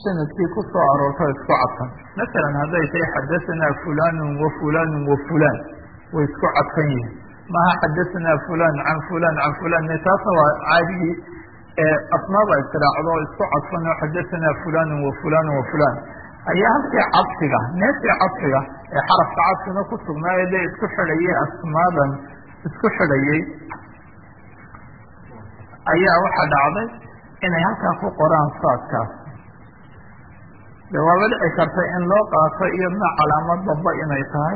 sanadkii ku soo aroorto isku cadfan masalan hadday tahay xadahanaa fulanun wa fulanun wa fulan way isku cadfan yihiin maaha xadahanaa fulan can fulan can fulan taasna waa caadigii asmaaba israacdo oo isku cadfan oo xadahanaa fulanun wa fulanun wa fulan ayaa halkii cadfiga neeftii cadfiga ee xarafka cadfina ku sugnaayo dee isku xidhayay asmaadan isku xidhayay ayaa waxaa dhacday inay halkaa ku qoraan saadkaas de waaba dhici karta in loo qaato iyadna calaamad damba inay tahay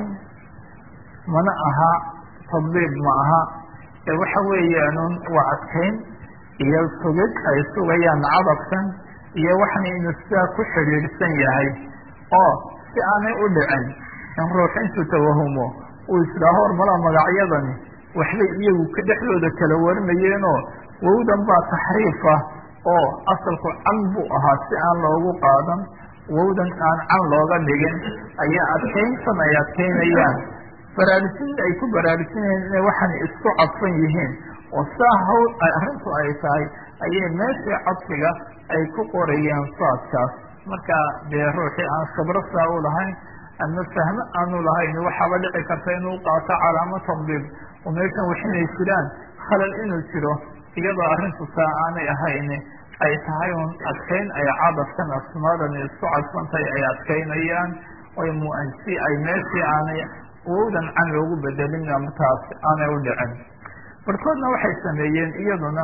mana aha tadbiib ma aha ee waxa weeyaanun waa adkayn iyo sugid ay sugayaan cadabkan iyo waxna inuu sidaa ku xidhiidhsan yahay oo si aanay u dhicin in ruux intuu tawahumo uu isdhaaho hormalaa magacyadani waxbay iyagu ka dhexdooda kala warinayeenoo wowdan baa taxriif ah oo asalku can buu ahaa si aan loogu qaadan wowdan aan can looga dhigin ayaa adkayntan ay adkaynayaan baraarujinta ay ku baraarujinayeen inay waxaan isku cadfan yihiin oo saa hawl arrintu ay tahay ayay meeshii cadfiga ay ku qorayeen saadkaas marka dee ruuxii aan khibro saa u lahayn ama fahmo aanu lahayn waxaaba dhici karta inuu qaato calaamo tadbiib oo meeshan wax inay jiraan khalal inuu jiro iyadoo arrintu saa aanay ahayn ay tahay un adkayn ay cadafkan asmaadani isku cadfantay ay adkaynayaan oy muansi ay meeshii aanay wowdan can loogu bedelin amataas aanay u dhicin barkoodna waxay sameeyeen iyaduna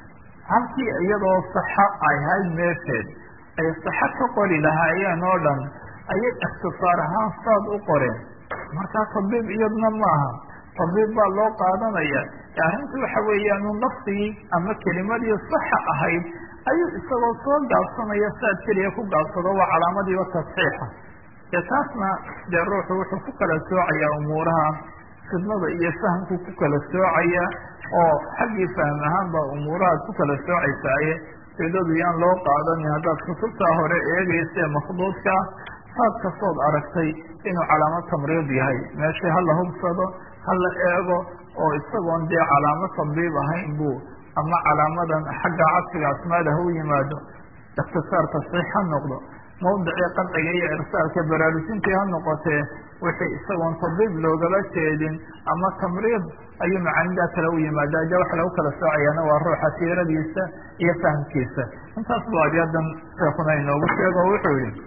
halkii iyadoo saxa ay hayd meesheed ay saxa ka qori lahaayeen oo dhan ayay ikhtisaar ahaan saad u qoreen markaa tadbiib iyaduna maaha tadbiib baa loo qaadanaya arrintu waxa weeyaan un lafdigii ama kelimadii saxa ahayd ayuu isagoo soo gaabsanaya saad keliya ku gaabsado waa calaamadiiba tasxiixa dee taasna dee ruuxu wuxuu ku kala soocayaa umuuraha fidnada iyo fahamku ku kala soocaya oo xaggii fahm ahaan baa umuurahaad ku kala soocaysaaye fidadu yaan loo qaadanin haddaad kutubtaa hore eegaysa makhduudka saad kastood aragtay inuu calaamad tamriid yahay meeshii hala hubsado hala eego oo isagoon dee calaamo tadbiib ahayn buu ama calaamadan xagga cadfiga asmaada ha u yimaado ikhtisaar tasxiix ha noqdo mawdicii qadciga iyo irsaalka baraarujintii ha noqotee wixii isagoon tadbiib loogala jeedin ama tamriid ayuu macaanidaa kale u yimaada de waxa lagu kala soocayaana waa ruuxa siiradiisa iyo fahamkiisa intaas bu abyadan sheekuna inoogu sheego o wuxuu yihi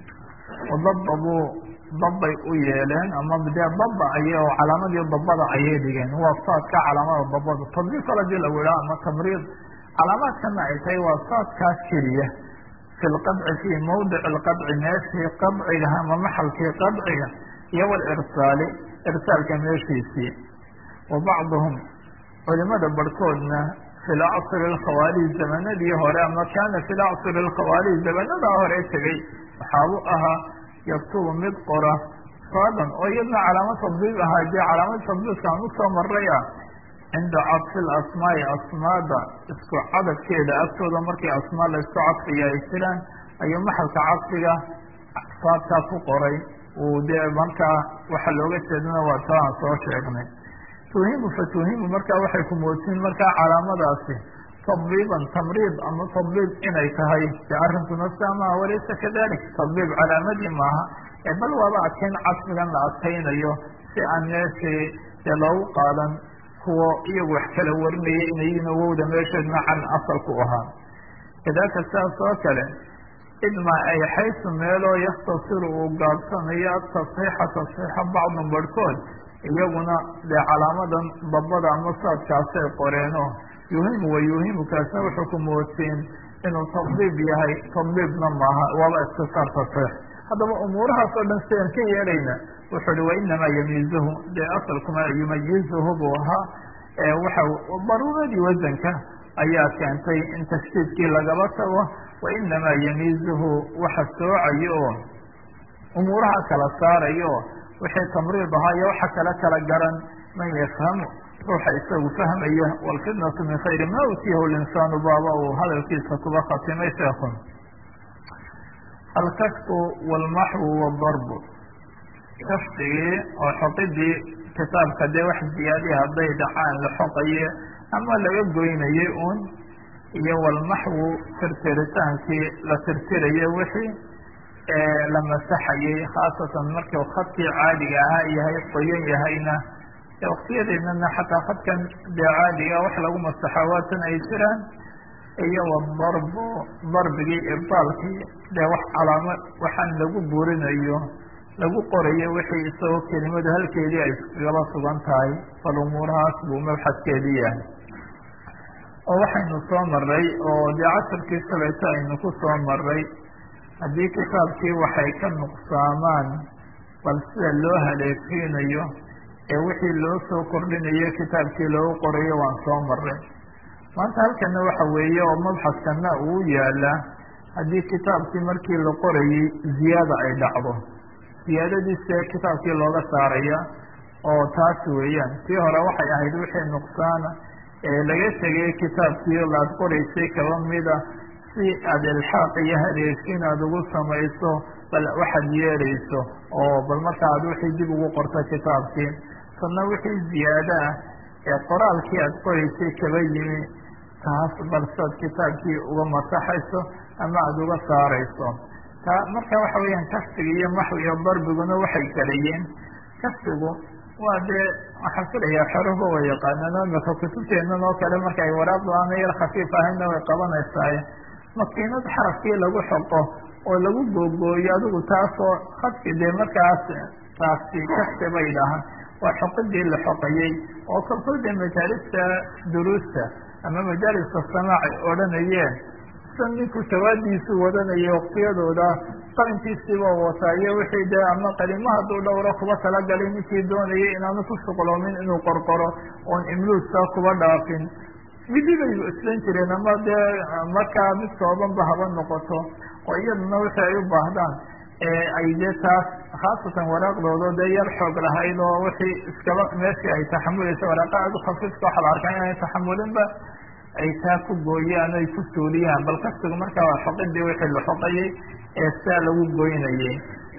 wadababuu dabbay u yeeleen ama dee daba ay oo calaamadii dabada ayay dhigeen waa saadka calaamada dabada tadbiib kala dii lagu idhaha ama tamriid calaamaadkana ay tahay waa saadkaas keliya fi lqadci fii mawdici lqadci meeshii qadciga ama maxalkii qadciga iyo walirsaali irsaalka meeshiisii wa bacduhum culimada barhkoodna fi lacصri اkhawaarij zamanadii hore ama kana fi lacصri اkhawaarij zamanadaa hore tegey waxaabu ahaa yaktubu mid qora saadan oo iyadna calaamad tadbiib ahaa dee calaamad tadbiibka aan usoo maray ah cinda cadfi asmaai asmaada isku cadadkeeda agtooda markii asmaa la isku cadfiya ay jiraan ayuu maxalka cadfiga saadkaa ku qoray uu dee markaa waxa looga jeedana waa taa aan soo sheegnay tuhimu fatuhimu markaa waxay ku moodsiin markaa calaamadaasi tadbiiban tamriid ama tadbiib inay tahay de arrinkuna saa maaha walaysa kadalik tadbiib calaamadii maaha ee bal waaba adkayn cadfigan la adkaynayo si aan meeshii dee loogu qaadan kuwo iyagu wax kala warinaya inayiin wowda meesheedna can asalku ahaa kadalika saas oo kale idma ay xaysu meeloo yaktasiru uu gaabsanayo tasxiixa tasxiixa bacdun barhkood iyaguna dee calaamadan dabada ama saadkaasay qoreeno yuhimu wa yuhimu kaasna wuxuu ku moodsiin inuu tadbiib yahay tadbiibna maaha waaba ikhtisaar tasxiix haddaba umuurahaas oo dhan sidan ka yeelayna wuxuu hi wainamaa yamiizuhu dee asalkuma yumayizuhu buu ahaa waxa daruuradii wasanka ayaa keentay in tashdiidkii lagaba tago wainamaa yamiizuhu waxa soocayo oo umuuraha kala saarayo wixii tamriid ahaa iyo waxa kala kala garan man yafhamu ruuxa isagu fahmaya walfitnatu min khayri ma utiyahu linsaanu baaba uu hadalkiisa kuba khatimay sheekun alkashfu walmaxwu wadarbu kashfigii oo xoqidii kitaabka dee wax ziyaadiya hadday dhacaan la xoqaye ama laga goynayay un iyo walmaxwu tirtiritaankii la tirtirayo wixii la masaxayay khaasatan markuu khadkii caadiga ahaa yahay qoyan yahayna waktiyadeednana xataa khadkan dee caadiga wax lagu masaxo waatan ay jiraan iyo wadarbu darbigii ibdaalkii dee wax calaamo waxaan lagu burinayo lagu qorayo wixii isagoo kelimadu halkeedii ay iskagaba sugan tahay bal umuurahaas buu mabxadkeedii yahay oo waxaynu soo maray oo dee casharkii shalayto aynu ku soo maray haddii kitaabkii waxay ka nuqsaamaan bal sida loo haleefiinayo ee wixii loo soo kordhinayo kitaabkii loogu qorayo waan soo maray maanta halkana waxa weeye oo mabxaskana uu yaala haddii kitaabkii markii la qorayay ziyaada ay dhacdo ziyaadadiise kitaabkii looga saaraya oo taas weeyaan tii hore waxay ahayd wixii nuqsaana ee laga tegay kitaabkii laad qoraysay kaba mida si aada ilxaaq iyo haleeshin aada ugu samayso bal waxaad yeerayso oo bal marka aad wixii dib ugu qorto kitaabkii sanna wixii ziyaado ah ee qoraalkii aada qoraysay kaba yimi taas balsaad kitaabkii uga masaxayso ama aada uga saarayso ta marka waxa weeyaan kafsiga iyo maxwi iyo darbiguna waxay kalayiin kafsigu waa dee waxaan filayaa xoruba way yaqaanaan imika kutubteenan oo kale marka ay waraaqdu aana yar khafiif ahayna way qabanaysaay makiinad xarafkii lagu xoqo oo lagu googooyo adigu taasoo khadki dee markaas taasi kafsi bay dhahaan waa xoqidii la xoqayey oo kolkol dee majaalista duruusta ama majaaliska samaac ay odhanayeen sa ninku shawaadiisu wadanaya waktiyadooda qalinkiisiiba wataa iyo wixii dee ama qalimo hadduu dhowro kuba talagalay ninkii doonayay inaanu ku shuqloomin inuu qorqoro oon imluudka kuba dhaafin midi bay islan jireen ama dee markaa mid koobanba haba noqoto oo iyaduna wixii ay u baahdaan ay dee taas khaasatan waraaqdooda dee yar xoog lahayd oo wixii iskaba meeshii ay taxamulaysa waraaqa aad u khafiifka waxa la arkaa inay taxamulinba ay taa ku gooyaan ay ku suuliyaan bal kafsigu markaa waa xoqidii wixii la xoqayay ee saa lagu goynayay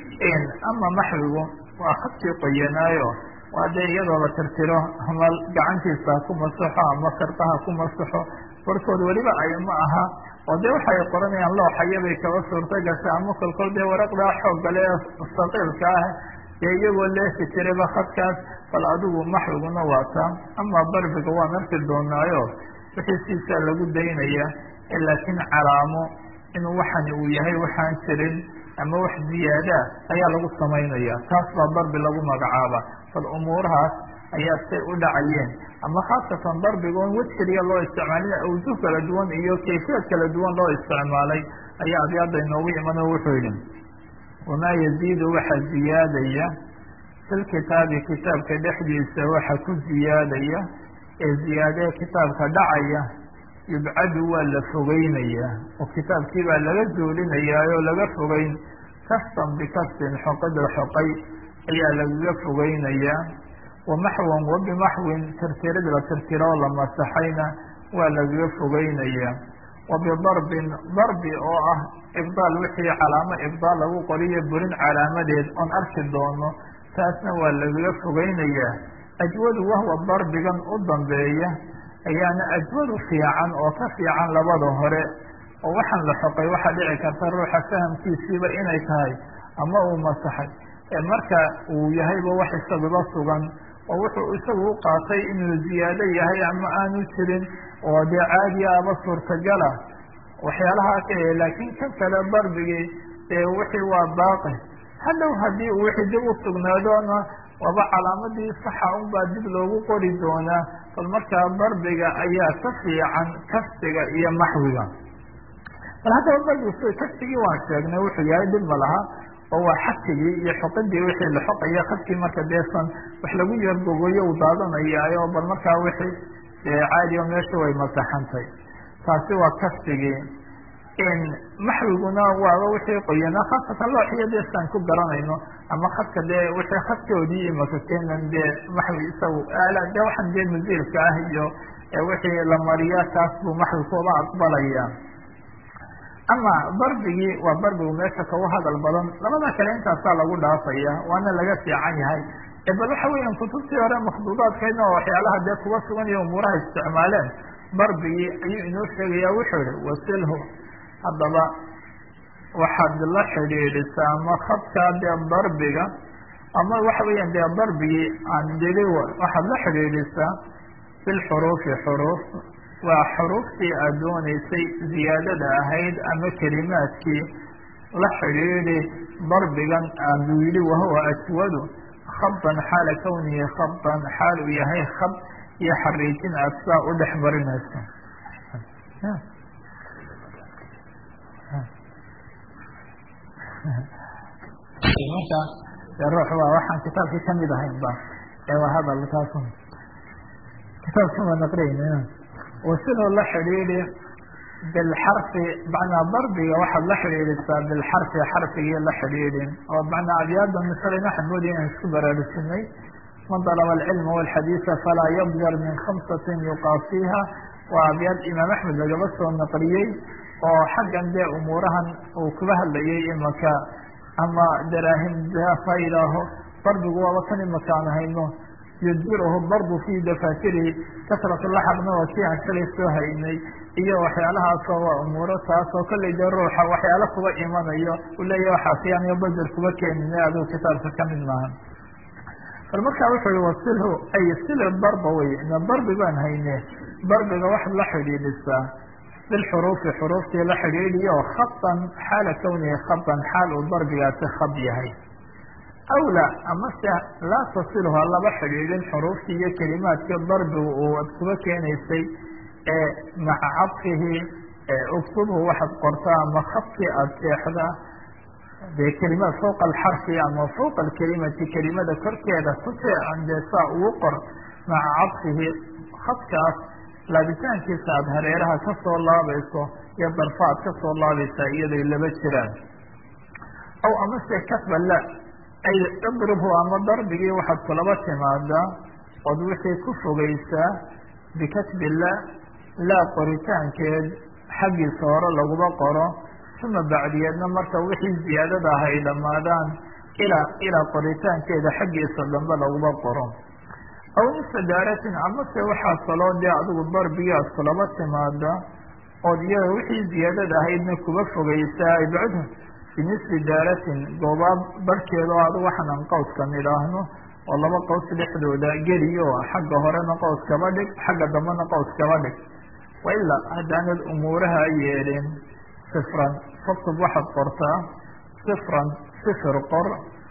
ama maxwigu waa khadkii qoyanaayo waa dee iyadoo la tirtiro ama gacantiisa ha ku masaxo ama sirqaha ku masaxo barkood weliba ay ma aha oo dee waxay qoranayaan looxayabay kaba suurta gasha ama kolkol dee waraqdaa xooggale ee saqiilka ah dee iyagoo leefi jirayba khadkaas bal adigu maxwiguna waata ama darbiga waan arki doonaayo wixii siisaa lagu daynaya laakiin calaamo inuu waxani uu yahay waxaan jirin ama wax ziyaada ayaa lagu samaynaya taas baa darbi lagu magacaaba bal umuurahaas ayaa say u dhacayeen ama khaasatan darbigoon wej keliya loo isticmaalin awjuh kala duwan iyo kayfiyad kala duwan loo isticmaalay ayaa abyaada inoogu iman oo wuxuu yihi wamaa yaziidu waxa ziyaadaya filkitaabi kitaabka dhexdiisa waxa ku ziyaadaya ee ziyaadee kitaabka dhacaya yubcadu waa la fogeynaya oo kitaabkii baa laga zuulinayaa oo laga fogeyn kastan bikastin xoqid la xoqay ayaa lagaga fogeynayaa wamaxwan wabimaxwin tirtirid la tirtiro la masaxayna waa lagaga fogeynaya wabidarbin darbi oo ah ibdaal wixii calaamo ibdaal lagu qoriyo burin calaamadeed oon arki doono taasna waa lagaga fogeynaya ajwadu wahwa darbigan u dambeeya ayaana ajwadu fiican oo ka fiican labada hore oo waxaan la xoqay waxaa dhici karta ruuxa fahamkiisiiba inay tahay ama uu masaxay marka uu yahayba wax isaguba sugan oo wuxuu isagu u qaatay inuu ziyaado yahay ama aanu jirin oo dee caadi aba suurtagala waxyaalahaa ka laakiin kan kale darbigii ee wixii waa baaqi hadhow haddii uu wixii dib u sugnaadona waaba calaamadii saxa unbaa dib loogu qori doonaa bal markaa darbiga ayaa ka fiican kafsiga iyo maxwiga bal haddaba darbigu kafsigii waan sheegnay wuxuu yahay dhib ma laha oo waa xakigii iyo xoqidii wixii la xoqaya khadkii marka deesan wax lagu yargogoyo u daadanayaayo bal markaa wixii caadiyo meesha way masaxantay taasi waa kafsigii maxwiguna waaba wixii qoyanaa khaasatan looxiyo deesaan ku garanayno ama khadka dee wixii khadkoodii imaka keenan dee maxwi isagu aala dee waxaan dee masiilka ah iyo wixii la mariya taas buu maxwi kuba aqbalaya ama darbigii waa darbigu meesha kagu hadal badan labada kale intaasaa lagu dhaafaya waana laga fiican yahay bal waxa weeyaan kutubtii hore makhduudaadkeedna oo waxyaalaha dee kuba sugan iyo umuuraha isticmaaleen darbigii ayuu inoo sheegaya wuxuu ihi wasilhu haddaba waxaad la xidhiidhisaa ama khadkaa dee darbiga ama waxa weeyaan dee darbigii aan dili waxaad la xidhiidhisaa bilxuruufi xuruuf waa xuruuftii aad dooneysay ziyaadada ahayd ama kelimaadkii la xidhiidhi darbigan aanu yidhi wahuwa aswadu khadan xaala kawnihi khadan xaal uu yahay khad iyo xariijin aad saa u dhex marinayso marka de ruux waa waxaan kitaabkii kamid ahayn ba ee waa hadal taas kitaabkan waa naqriyeyna wasidoo la xidhiidhi bilxarfi macnaa darbiga waxaad la xidhiidhisaa bilxarfi xarfigii la xidhiidhin oo macnaa abyaada misalin waxaan moodaya inaan isku baraarusinay man dalaba alcilma walxadiisa falaa yabjar min khamsatin yuqaasiha waa abyaad imaam axmed lagaba soo naqliyey oo xaggan dee umuurahan uu kuga hadlayay imaka ama daraahim dafa ilaaho darbigu waaba kan imaka aan hayno yudbiruhu darbu fi dafatirihi kasrat laxaqna waa kii aan shalay soo haynay iyo waxyaalahaasoo waa umuuro taasoo kollay dee ruuxa waxyaalo kuba imanayo uu leeyahy waxaasiyaan iyo bajer kuba keenine aduu kitaabka kamid maaha bal markaa wuxuu yihi wasilhu ay sili darba wey ina darbi baan hayne darbiga waxaad la xidhiidhisaa bilxuruufi xuruuftii la xidhiidhiyo khadan xaala kawnihi khadan xaal uu darbigaasi khad yahay awla amase laa tasilhu ha laba xidhiidhin xuruuftii iyo kelimaadkii darbigu uu ad kuba keenaysay ee maca cadfihi uktubhu waxaad qortaa ama khadkii aada seexdaa dee kelimaad fawqa alxarfi ama fawqa alkelimati kelimada korkeeda kuseecan dee saa ugu qor maca cadfihi khadkaas laabitaankiisa aada hareeraha kasoo laabayso iyo darfa aad kasoo laabaysaa iyaday laba jiraan aw amase katba la ay idribhu ama darbigii waxaad kulaba timaadaa ood wixii ku fogeysaa bikatbi la laa qoritaankeed xaggiisa hore laguma qoro uma bacdiyeedna marka wixii ziyaadada ah ay dhammaadaan ilaa ilaa qoritaankeeda xaggiisa dambe laguma qoro aw nisfa daaratin amase waxaa kaloo dee adigu darbigii aad kulaba timaada ood iyada wixii ziyaadada ahaydna kuba fogeysaa ibcudhu binisfi daaratin goobaab barhkeeda oo adigu waxaan aan qawskan idhaahno oo laba qaws dhexdooda geliyo xagga horena qaws kaba dhig xagga dambena qaws kaba dhig wailaa haddaanad umuuraha yeelin sifran faktub waxaad qortaa sifran sifir qor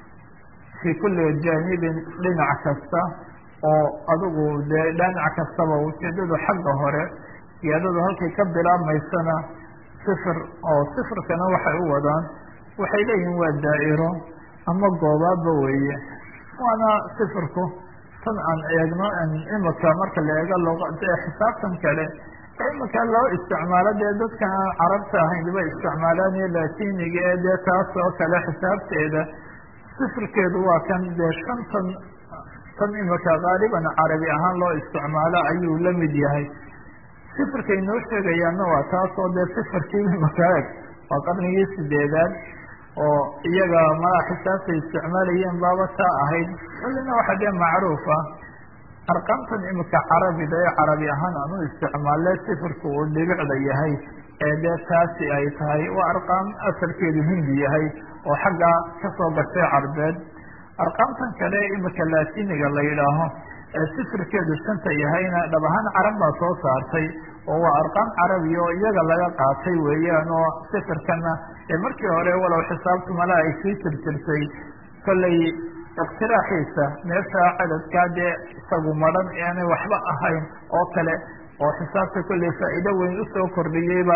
fii kulli jaanibin dhinac kasta oo adigu dee dhinac kastaba ujeedadu xagga hore ziyaadadu halkay ka bilaabmaysana sifir oo sifirkana waxay u wadaan waxay leeyihin waa daa'iro ama goobaadba weeye waana sifirku tan aan eegno imika marka la eego luqadee xisaabtan kale imika loo isticmaalo dee dadkan aan carabta ahayn ba isticmaalaan iyo latiniga ee dee taas oo kale xisaabteeda sifirkeedu waa kan dee shantan tan imika qaaliban carabi ahaan loo isticmaalo ayuu la mid yahay sifirkay noo sheegayaana waa taas oo dee sifirkii imika eg waa qarnigii sideedaad oo iyaga madax xisaabtay isticmaalayeen baaba taa ahayd wallina waxaa dee macruuf ah arqaamtan imika carabida ee carabi ahaan aan u isticmaalle sifirka uu dhibicda yahay ee dee taasi ay tahay waa arqaam asalkeedu hindi yahay oo xaggaa kasoo gashay carbeed arqaamtan kale imika latiniga la yidhaaho ee sifirkeedu shanta yahayna dhab ahaan carab baa soo saartay oo waa arqaam carabi oo iyaga laga qaatay weeyaan oo sifirkana ee markii hore walow xisaabtu mala ay sii jirjirtay kollay iqtiraaxiisa meesha cadadkaa dee isagu madhan aanay waxba ahayn oo kale oo xisaabta kollay faa'iido weyn usoo kordhiyeyba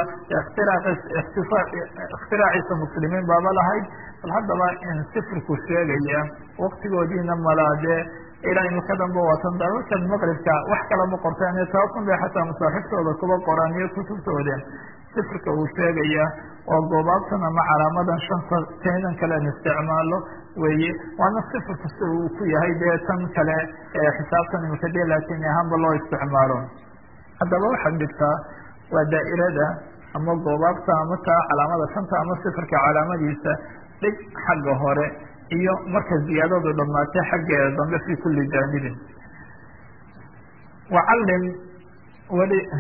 ikhtiraciisa muslimiin baaba lahayd bal haddaba in sifirku sheegaya waktigoodiina malaa dee ilaa imika danba waatan dalalkan maqribka wax kala ma qortaan taasun bay xataa masaaxiftooda kuba qoraan iyo kutubtooda sifirka uu sheegaya oo goobaabtan ama calaamadan shanta taydan kale an isticmaalo weeye waana sifirka si uu ku yahay dee tan kale ee xisaabtan imika dee latin ahaanba loo isticmaalo haddaba waxaad dhigtaa waa daa'irada ama goobaabta ama taa calaamada shanta ama sifirka calaamadiisa dhig xagga hore iyo marka ziyaadadu dhamaatay xaggeeda dambe fi kuli jaanibin wacalim weli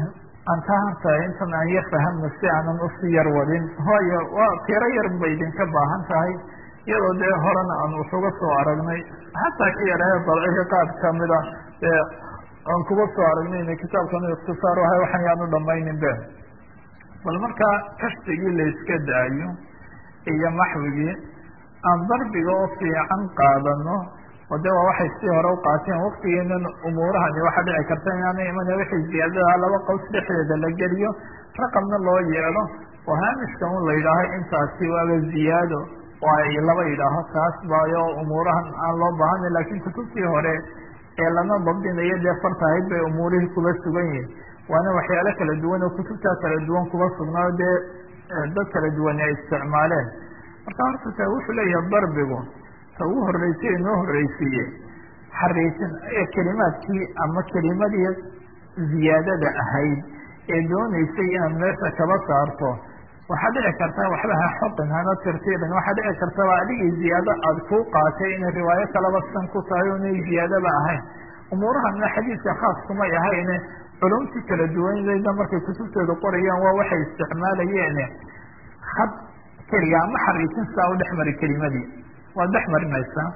aan ka hartahay intan aan yar fahamno si aanan usi yar wadin waayo waa tiro yar bay idinka baahan tahay iyadoo dee horena aan waxuga soo aragnay xataa ka yarahe dalciga qaad kamida ee aan kuga soo aragnayna kitaabkan ikhtisaar ahay waxan yaanu dhamaynin be bal markaa kashfigii la iska daayo iyo maxwigii aan darbiga oo fiican qaadano oo de waa waxay si hore u qaateen waktigeenan umuurahani waxaa dhici karta inaana iman wixii ziyaadadaha laba qows dhexdeeda la geliyo raqamna loo yeelo oo haamishka un la yidhaaho intaasi waaba ziyaado oo ay laba yidhaaho taas baayo umuurahan aan loo baahana laakiin kutubtii hore ee lama dabdinayo dee fartahayd bay umuurihii kuba sugan yihin waana waxyaalo kala duwan oo kutubtaa kala duwan kuba sugnaa dee dad kala duwan ay isticmaaleen marka horta ta wuxuu leeyahay darbigu ta ugu horreysay inoo horreysiiye xariisin kelimaadkii ama kelimadii ziyaadada ahayd ee dooneysay inaad meesha kaba saarto waxaa dhici karta waxba ha xoqin hana tirtirin waxaa dhici kartaba adigii ziyaado aada kuu qaatay inay riwaayo kalaba san ku tahay o inay ziyaadaba ahayn umuurahana xadiidka khaas kumay ahayne culumtii kala duwanayda markay kutubtooda qorayaan waa waxay isticmaalayeene had keliga ama xariisin sidaa u dhex mari kelimadii waad dhex marinaysaa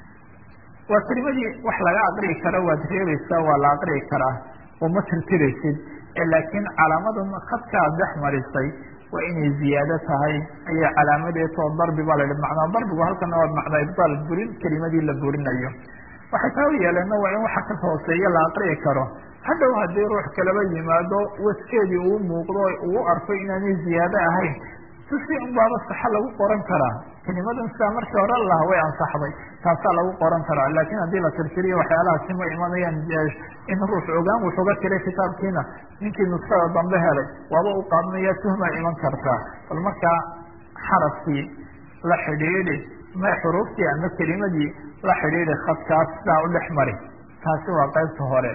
waa kelimadii wax laga aqri'i karo waad reebaysaa waa la aqri'i karaa oo ma tirtiraysid laakiin calaamadan khadka aad dhex marisay waa inay ziyaado tahay ayay calaamadeetoo darbi baa la yihi macnaa darbigu halkana waa macnaa ibdaal burin kelimadii la burinayo waxay taa u yeeleenna waa in waxa ka hooseeya la aqri'i karo hadhow haddii ruux kalaba yimaado waskeedii uu muuqdo uu arko inaanay ziyaado ahayn si un baaba saxa lagu qoran karaa kelimadan sidaa markii hore laha way ansaxday taasaa lagu qoran karaa laakiin haddii la tirtiriyo waxyaalahaasi ma imanayaan in ruux ogaan wuxuga tiray kitaabkiina ninkii nuskada dambe helay waaba u qaadnaya tuhmaa iman kartaa bal markaa xarafkii la xidhiidhi ma xuruuftii ama kelimadii la xidhiidhi khadkaas sidaa u dhex mari taasi waa qaybta hore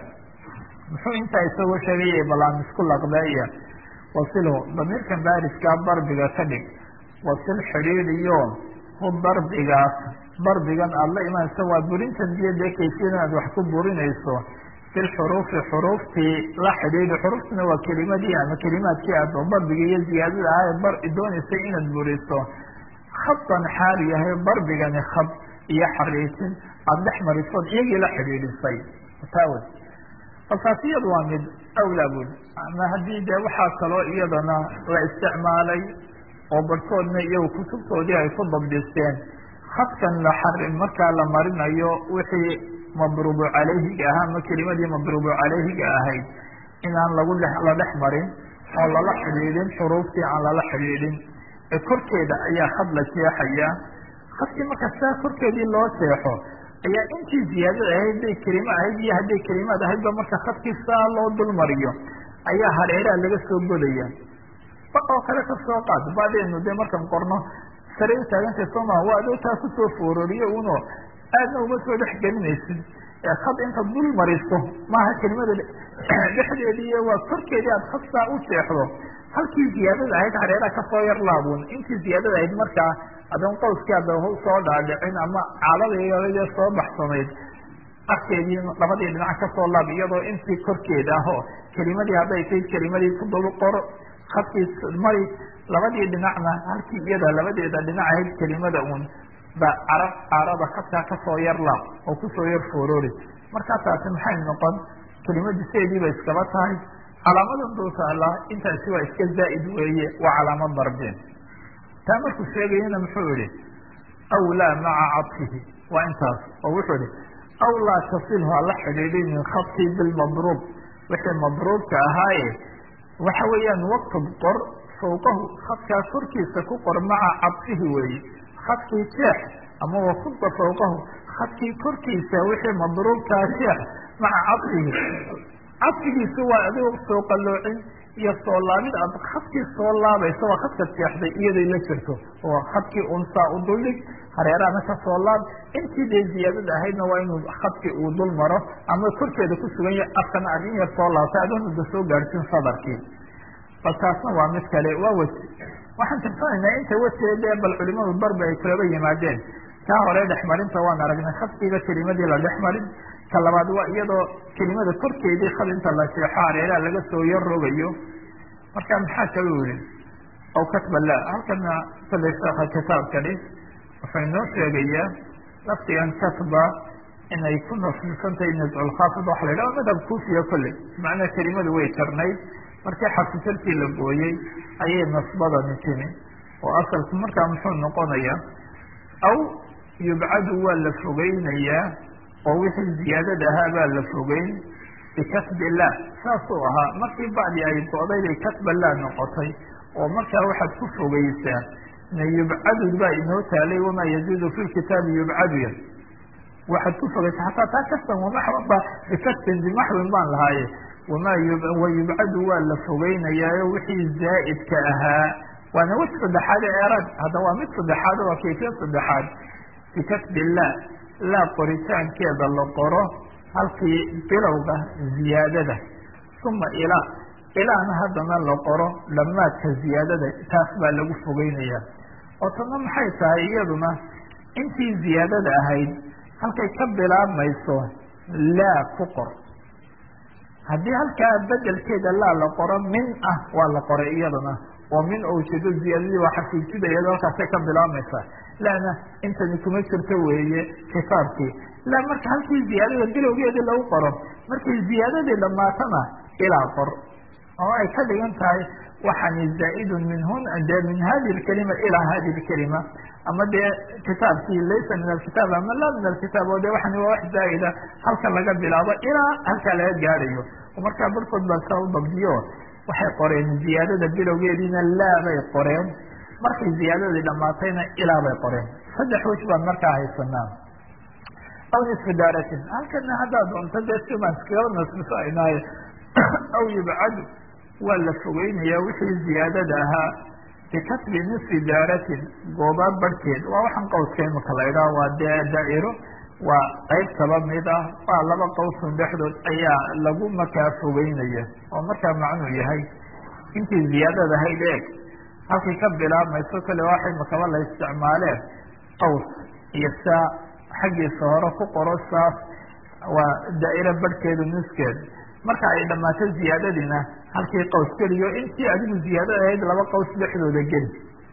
muxuu intaa isagoo sheegaya balaan isku laqbeeya wasilhu damiirkan bariskaa darbiga ka dhig wasil xidhiidhiyo hu darbigaas darbigan aada la imaanayso waa burintan diyadee kayfiyadan aad wax ku burinayso filxuruufi xuruuftii la xidhiidhi xuruuftuna waa kelimadii ama kelimaadkii aad darbiga iyo ziyaadada ah bar doonaysay inaad buriso khadan xaal yahay darbigani khad iyo xariisin aada dhex marisood iyagii la xidhiidhisay taawe fasaasiyadu waa mid awlaa bud ama haddii dee waxaa kaloo iyadana la isticmaalay oo barhkoodna iyagu kutubtoodii ay ku dabdisteen khadkan la xari markaa la marinayo wixii madruubu calayhiga ahaa ama kelimadii madruubu calayhiga ahayd inaan lagu la dhex marin oo lala xidhiidhin xuruuftii aan lala xidhiidhin ee korkeeda ayaa khad la jeexaya khadkii marka saa korkeedii loo jeexo ayaa intii ziyaadada ahayd hadday kelimo ahayd iyo hadday kelimaad ahaydba marka khadkii saa loo dulmariyo ayaa hareeraha laga soo godaya ba oo kale ka soo qaad badeenu dee markaan qorno sare u taagantay sooma waa adoo taa kusoo foororiyo uno aadna uma soo dhex gelinaysid khad intaad dul mariso maaha kelimada dhexdeedii waa korkeedii aad khad saa u jeexdo halkii ziyaadada ahayd hareeraha kasoo yar laabun intii ziyaadada ahayd markaa adoon qowskii ada soo dhaadhicin ama caaladayde soo baxsanayd afkeedii labadii dhinac kasoo laab iyadoo intii korkeeda ah oo kelimadii hadday tayd kelimadii ku dul qor khadkii mari labadii dhinacna halkii iyada labadeeda dhinac ahayd kelimada un ba carab caarada khadkaa kasoo yar laab oo kusoo yar foorori markaa taasi maxay noqon kelimadii sideediiba iskaba tahay calaamadan dul taala intaasi waa iska zaa'id weeye waa calaamad darbeen taa markuu sheegayana muxuu yihi awlaa maca cadfihi waa intaas oo wuxuu yihi awlaa tasilhu hala xidhiidhin min khadkii bilmadruub wixii madruubka ahaaye waxa weeyaan waktub qor fawqahu khadkaa korkiisa ku qor maca cadfihi weeye khadkii jeex ama wakuda fawqahu khadkii korkiisa wixii madruubkaa jeex maca cadfihi cadfigiisu waa adigoo soo qaloocin iyo soo laabid aad khadkii soo laabayso waa khadka jeexday iyaday la jirto oo khadkii unsaa u duldhig hareerahana ka soo laab intii dee ziyaadada ahaydna waa inuu khadkii uu dul maro ama korkeeda ku sugan yahay afkana aad in yar soo laabtay adoonada soo gaadhsin sadarkii bal taasna waa mid kale waa weji waxaan tirsanaynaa inta wejee dee bal culimadu darbi ay kulaba yimaadeen kaa hore dhexmarinta waan aragnay khadkiiba kelimadii la dhex marin ka labaad waa iyadoo kelimada korkeedii khad inta la sheexo hareeraha laga soo yar rogayo marka maxaa kala yihi aw katba la halkana kolley sheeka kitaabkani wuxuu inoo sheegayaa laftigan katba inay ku nasbisantahay nazculkhaafid waxa la yidhaha madhab kuufiya kolley macnaa kelimadu way karnayd markii xarfujarkii la gooyey ayay nasbadani timi oo asalku markaa muxuu noqonaya aw yubcadu waa la fogeynayaa oo wixii ziyaadada ahaa baa la fogeyn bikasbi la saasuu ahaa markii bacdi ay go-day bay kasba la noqotay oo markaa waxaad ku fogeysaa na yubcadu baa inoo taalay wamaa yaziidu fi lkitaabi yubcadu ya waxaad ku fogeysaa xataa taa kastan wamaxba bikasbin bimaxwin baan lahaaye wamaa wayubcadu waa la fogeynayaa wixii zaa'idka ahaa waana wej saddexaad eerad hadda waa mid saddexaad waa kayfiyad saddexaad bikasbi la laa qoritaankeeda la qoro halkii bilowga ziyaadada uma ilaa ilaana haddana la qoro dhamaadka ziyaadada taas baa lagu fogeynaya oo tana maxay tahay iyaduna intii ziyaadada ahayd halkay ka bilaabmayso laa ku qor haddii halkaa bedelkeeda laa la qoro min ah waa la qoray iyadana oo min oo ujeedo ziyaadadii waa xafiijidaya halkaasay ka bilaabmaysaa lana intani kuma jirto weeye kitaabkii la marka halkii ziyaadada bilowgeedii lagu qoro markay ziyaadadii dhamaatana ilaa qor oo ay ka dhigan tahay waxani zaa'idun minhun de min hadi lkalima ilaa hadi lkalima ama dee kitaabkii laysa min alkitaab ama la min alkitaab oo de waxani waa wax zaa'ida halka laga bilaabo ilaa halkaa laga gaadhayo oo markaa barkood baa saa u dabdiyo waxay qoreen ziyaadada bilowgeediina laa bay qoreen markay ziyaadadii dhamaatayna ilaa bay qoreen saddex wej baan markaa haysanaa aw nisfu daaratin halkana haddaad doonto dee simaan iskagaba nasbiso aynaaye aw yubcadu waa la fogeynaya wixii ziyaadada ahaa bikasbi nisfi daaratin gooba barhkeed waa waxaan qawska imika la idhaha waa dee daa'iro waa qayb kaba mid ah waa laba qawsun dhexdood ayaa lagu markaa fogeynaya oo markaa macnuu yahay intii ziyaadada ahayd eeg halkay ka bilaabmayso kale waxay makaba la isticmaaleen qaws iyo saa xaggiisa hore ku qoro saas waa daa'iro barhkeedu niskeed marka ay dhammaato ziyaadadiina halkii qaws geliyo intii adigu ziyaadada ahayd laba qaws dhexdooda geli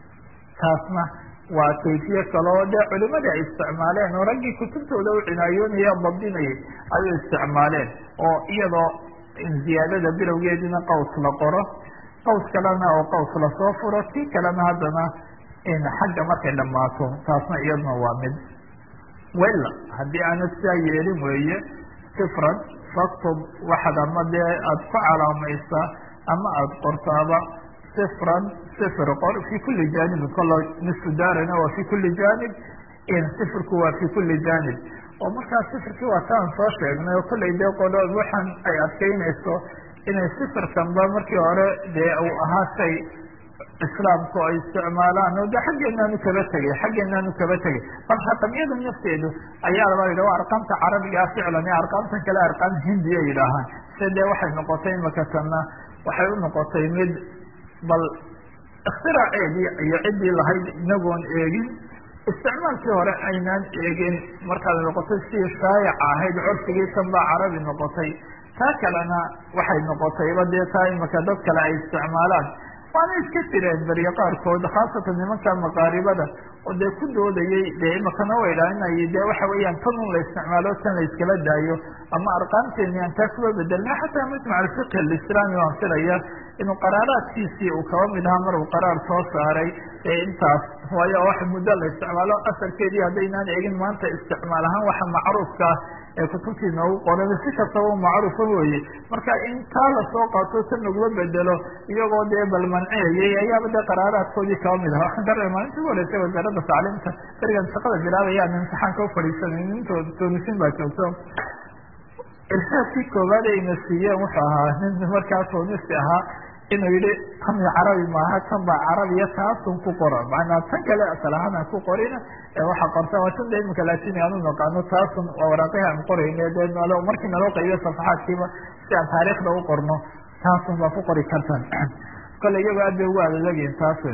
taasna waa kayfiye kale oo dee culimadii ay isticmaaleen oo raggii kutubtooda u cinaayoonaya dabdinayay ay u isticmaaleen oo iyadoo ziyaadada bilowgeediina qaws la qoro qaws kalena oo qaws lasoo furo tii kalena haddana xagga markay dhammaato taasna iyaduna waa mid wella haddii aanad sidaa yeelin weeye sifran faktub waxaad ama dee aada ku calaamaysaa ama aada qortaaba sifran sifr qor fi kuli janibin kalo nisfu daarina waa fi kuli janib sifirku waa fi kuli janib oo markaa sifirkii waa taan soo sheegnay oo kollay dee qolo waxaan ay adkeynayso inay sifirkanba markii hore dee uu ahaa shay islaamku ay isticmaalaan oo de xaggeenaanu kaba tegay xaggeenaanu kaba tegay bal raqamyada nafteedu ayaa laba yidhah arqaamta carabigaa ficlan iyo arqaamtan kale arqaam hindiya yidhaahaan se dee waxay noqotay imakatanna waxay u noqotay mid bal iktiraaceedii iyo ciddii lahayd inagoon eegin isticmaalkii hore aynaan eegin markaad noqotay sidii shaayaca ahayd curfigii tan baa carabi noqotay taa kalena waxay noqotayba dee taa imaka dad kale ay isticmaalaan waana iska jireen beriye qaarkood khaasatan nimanka maqaaribada oo dee ku doodayay dee imakana way dhaaninayay dee waxa weeyaan tan un la isticmaalo tan la iskala daayo ama arqaamteeni aan taa kuba bedelna xataa majmac alfiqh alislaami waan filaya inuu qaraaraadkiisii uu kaba mid ahaa mar uu qaraar soo saaray ee intaas waayo wax muddo la isticmaalo asalkeedii haddaynaan eegin maanta isticmaal ahaan waxa macruufka ee kutubtii noogu qoran si kastaba macruufa weye marka in taa lasoo qaato tan laguma bedelo iyagoo dee balmanciyayay ayaaba dee qaraaraadkoodii kaba mid aha waxaan ka rabay maalintii ugu horeysay wasaaradda tacliimta berigan shaqada bilaabayaan imtixaanka ufadhiisanay intoo toonisin baa joogto irsaadkii koowaad ayna siiyeen wuxuu ahaa nin markaa toonisi ahaa inuu yihi tani carabi maaha tan baa carabiya taasun ku qora macnaa tan kale asal ahaan aan ku qorina waxa qorta waa tan de imika laatini aan u naqaano taasun waa waraaqihii aan qorayna dee nalo markii naloo qaybiyo safaxaadkiiba si aan taariikhda u qorno taasun baa ku qori kartan kale iyagoo aad bay ugu adadageen taasun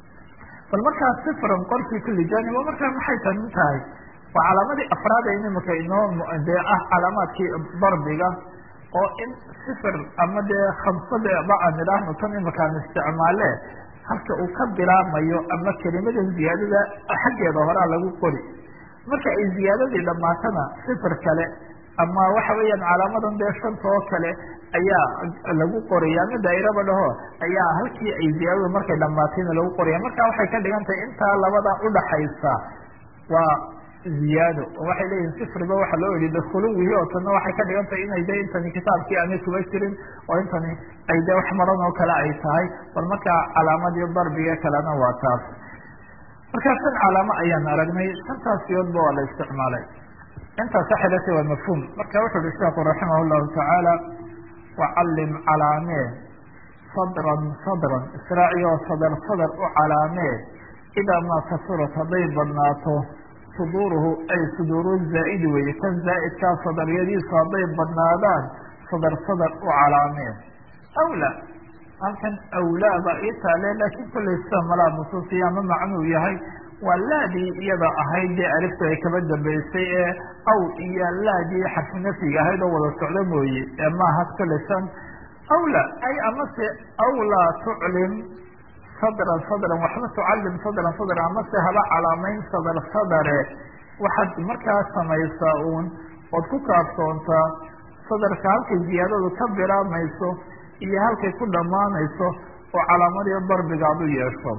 bal markaa sifran qorkii kuli janib oo markaa maxay tanin tahay waa calaamadii afraad ee imika inoo dee ah calaamaadkii darbiga oo in sifir ama dee khamsadeba aan idhaahno tan imakaan isticmaale halka uu ka bilaabmayo ama kelimada ziyaadada xaggeeda horaa lagu qori marka ay ziyaadadii dhamaatana sifir kale ama waxa weeyaan calaamadan dee shanta oo kale ayaa lagu qoraya ama daa'iraba dhaho ayaa halkii ay ziyaadadu markay dhamaatayna lagu qoraya marka waxay ka dhigan tahay intaa labada udhaxaysa waa ziyaado oo waxay leeyihin sifriba waxa loo yidhi dakhuluwihi oo tanna waxay ka dhigan tahay inay de intani kitaabkii aanay kuba jirin oo intani ay de wax maran oo kale ay tahay bal markaa calaamadii darbiga kalena waa taas markaa shan calaamo ayaan aragnay shantaas siyoodba waa la isticmaalay intaas waxay latay waa mafhuum marka wuxu uhi sheekhu raximah llahu tacaala wacalim calaamee sadran sadran israaciyo sadar sadar u calaamee idaa maa kasurat hadday badnaato suduuruhu ay suduuru zaa'idi weye kan zaa'idkaa sadaryadiisu hadday badnaadaan sadar sadar u calaameen awla halkan awlaaba ii taale laakiin kollay sida malaa nusuusiya ama macnuu yahay waa laadii iyada ahayd dee alifta ay kaba dambeysay ee aw iyo laadii xarfu nafyiga ahayd oo wada socdo mooye ee maaha kollay san awla ay amase awlaa tuclim sadran sadran waxba tucalim sadran sadran amase haba calaamayn sadar sadare waxaad markaa samaysaa uun ood ku kaabsoontaa sadarka halkay ziyaadadu ka bilaabmayso iyo halkay ku dhammaanayso oo calaamadiyo darbiga ad u yeesho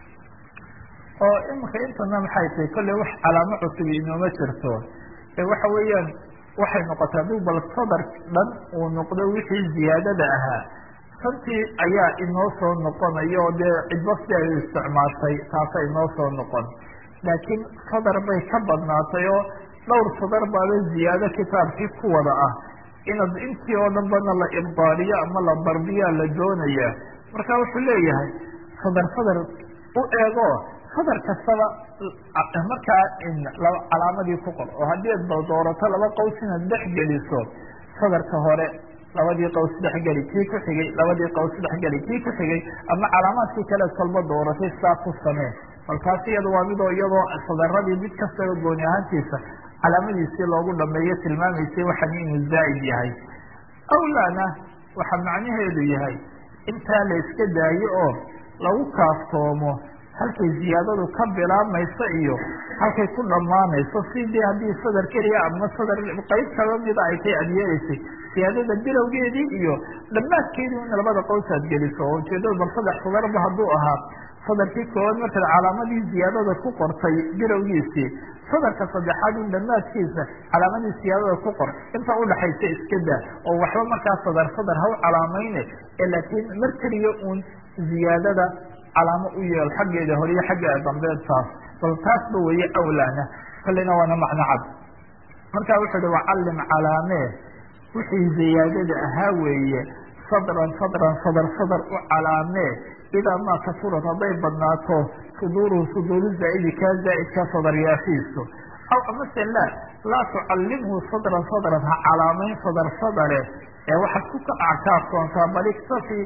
oo iminka intana maxay tahay kolley wax calaamo cusub inooma jirto ee waxa weeyaan waxay noqotay hadduu bal sadar dhan uu noqdo wixii ziyaadada ahaa santii ayaa inoo soo noqonaya oo dee cidba si ay isticmaashay taasa inoo soo noqon laakiin sadar bay ka badnaatay oo dhowr sadar baaba ziyaado kitaabkii ku wada ah inaad intii oo dhan bana la ibdaaliyo ama la darbiyaa la doonaya marka wuxuu leeyahay sadar sadar u eego sadar kastaba markaa calaamadii ku qor oo haddii ad doorato laba qaws inaad dhex geliso sadarka hore labadii qaws dhexgeli kii ku xigay labadii qaws dhexgeli kii ku xigay ama calaamaadkii kale kolba dooratay sidaa ku samee balkaasi iyada waa midoo iyadoo sadaradii mid kastaba gooni ahaantiisa calaamadiisii loogu dhameeyo tilmaamaysay waxan inuu zaa'id yahay awlaana waxaa macnaheedu yahay intaa la iska daayo oo lagu kaaftoomo halkay ziyaadadu ka bilaabmayso iyo halkay ku dhammaanayso sidii haddii sadar keliya ama sadar qeyb kaba mida ay tay aad yeelaysay siyaadada bilowgeedii iyo dhammaadkeedii in labada qaws aad geliso oo ujeedada bal saddex sadarba hadduu ahaa sadarkii koowaad markaad calaamadii ziyaadada ku qortay bilowgiisii sadarka saddexaad in dhammaadkiisa calaamadii siyaadada ku qor inta udhaxaysa iska daa oo waxba markaa sadar sadar ha u calaamayne ee laakiin mar keliya uun ziyaadada calaamo u yeel xaggeeda horiyo xaggeeda dambeed taas bal taasba weeye awlaana kolleyna waana macno cad marka wuxuu uhi wacalim calaamee wixii ziyaadada ahaa weeye sadran sadran sadar sadar u calaamee idaa maa kasurad hadday badnaato suduuruhu suduuru zaa'idi kaa zaa'idka sadaryaashiisu aw amase la laa tucalimhu sadran sadran ha calaamayn sadar sadare ee waxaad ku kacaakaafsoontaa bal iktafi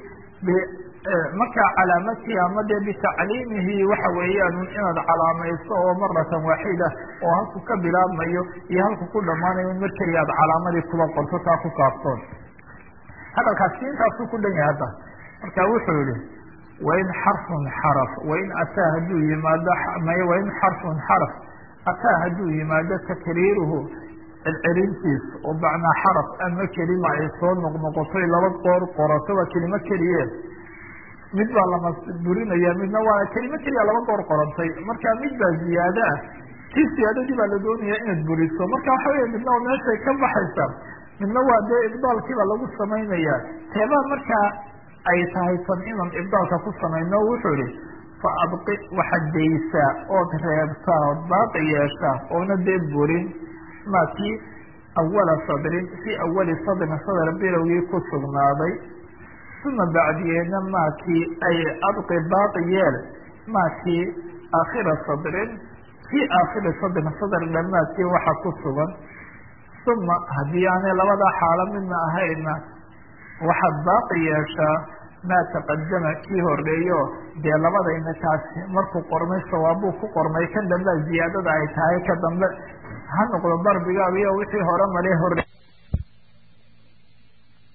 markaa calaamadkii ama dee bitacliimihi waxa weeyaan inaad calaamayso oo maratan waaxida oo halku ka bilaabmayo iyo halku ku dhammaanayo mar keliya aad calaamadii kuba qorto taa ku kaaftoon hadalkaasi intaasuu ku dhan yahay hadda marka wuxuu yihi wain xarfun xaraf wain ataa hadduu yimaado wain xarfun xaraf ataa hadduu yimaado takriiruhu celcelintiis oo macnaa xaraf ama kelima ay soo noqnoqotoy laba qoor qorato waa kelimo keliye mid baa lama burinaya midna waa kelimo keliya laba goor qorantay marka mid baa ziyaado ah tii siyaadadii baa la doonaya inaad buriso marka waxa weya midna oo meeshay ka baxaysa midna waa dee ibdaalkiibaa lagu samaynaya teebaa markaa ay tahay tan inaan ibdaalka ku samayno wuxuu ihi fa abqi waxaad daysaa ood reebtaa ood baaqi yeeshaa oona dee burin ma kii awala sadrin fii awali sadrin sadr bilowgii ku sugnaaday uma bacdiyeedna maakii ay abqi baaqi yeel maakii aakhira sadrin fii aakhiri sadrin sadr dhammaadkii waxa ku sugan uma haddii aanay labadaa xaalo midna ahayna waxaad baaqi yeeshaa maa taqadama kii horeeyo dee labadayna kaasi markuu qormay sawaabuu ku qormay kan dambea ziyaadada ay tahay ka dambe ha noqdo darbigaaga iyo wixii hore male hore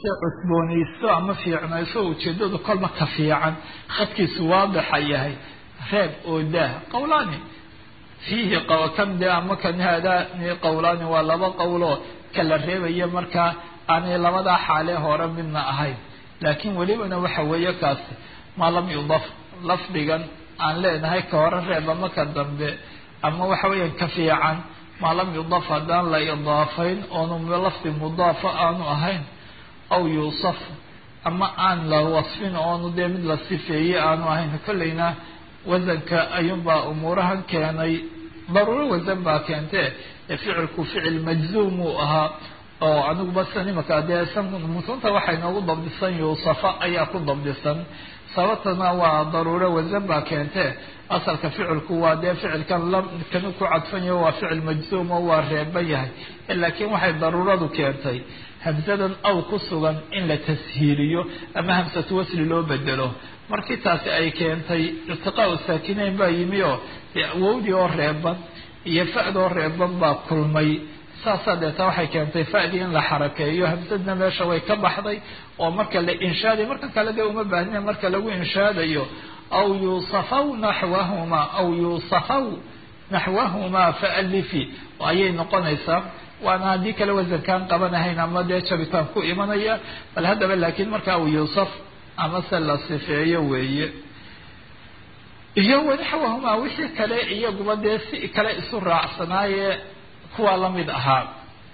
se cusboonayso ama fiicnayso ujeedadu kolma ka fiican khadkiisu waadixa yahay reeb oo daah qawlaani fiihi kan de ama kan haadani qawlaani waa laba qowloo kala reebaya markaa aanay labadaa xaale hore midna ahayn laakiin welibana waxa weeye kaasi maa lam yudaf lafdigan aan leenahay ka hore reeb ama ka dambe ama waxa weeyaan ka fiican maa lam yudaf haddaan la idaafayn oonu lafdi mudaafa aanu ahayn aw yuusaf ama aan la wasfin oonu dee mid la sifeeyey aanu ahayn kolleyna wasanka ayuunbaa umuurahan keenay daruuro wasan baa keente ee ficilku ficil majzuum uu ahaa oo aniguba san imaka dee mutunta waxay noogu dabdisan yuusafa ayaa ku dabdisan sababtana waa daruuro wasan baa keente asalka ficilku waa dee ficilkan kanu ku cadfanyaho waa ficil majzuum oo waa reeban yahay laakiin waxay daruuradu keentay hamsadan aw ku sugan in la tashiiliyo ama hamsatu wasli loo bedelo markii taasi ay keentay irtiqaau saakinayn baa yimi oo wowdii oo reeban iyo fa'doo reeban baa kulmay saasaa deeta waxay keentay fa'dii in la xarakeeyo hamsadna meesha way ka baxday oo marka la inshaadayo marka kale dee uma baahnia marka lagu inshaadayo aw yuusafaw naxwahumaa aw yuusafaw naxwahumaa faalifi ayay noqonaysaa waana haddii kale wasankaan qabanahayn ama dee jabitaan ku imanaya bal haddaba laakiin marka aw yuusaf amase la sifeeyo weeye iyo wanaxwahumaa wixii kale iyaguba dee si kale isu raacsanaaye kuwaa lamid ahaa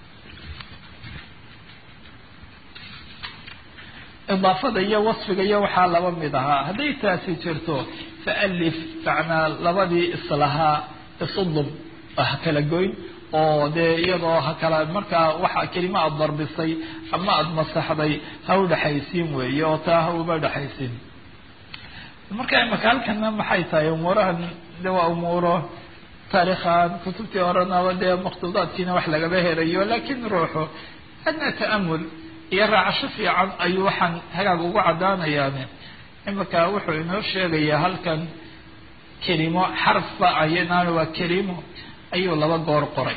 idaafada iyo wasfiga iyo waxaa laba mid ahaa hadday taasi jirto faalif macnaa labadii islahaa isudub ha kala goyn oo dee iyadoo ha kala markaa waxa kelima aada darbisay ama aada masaxday ha u dhexaysiin weeye oo taa ha uma dhexaysiin marka imaka halkana maxay tahay umuurahan de waa umuuro taariikhan kutubtii horenaba dee maktuudaadkiina wax lagaba helayo laakiin ruuxu adna ta'amul iyo raacasho fiican ayuu waxaan hagaag ugu caddaanayaane imika wuxuu inoo sheegayaa halkan kelimo xarfba ayanaan waa kelimo ayuu laba goor qoray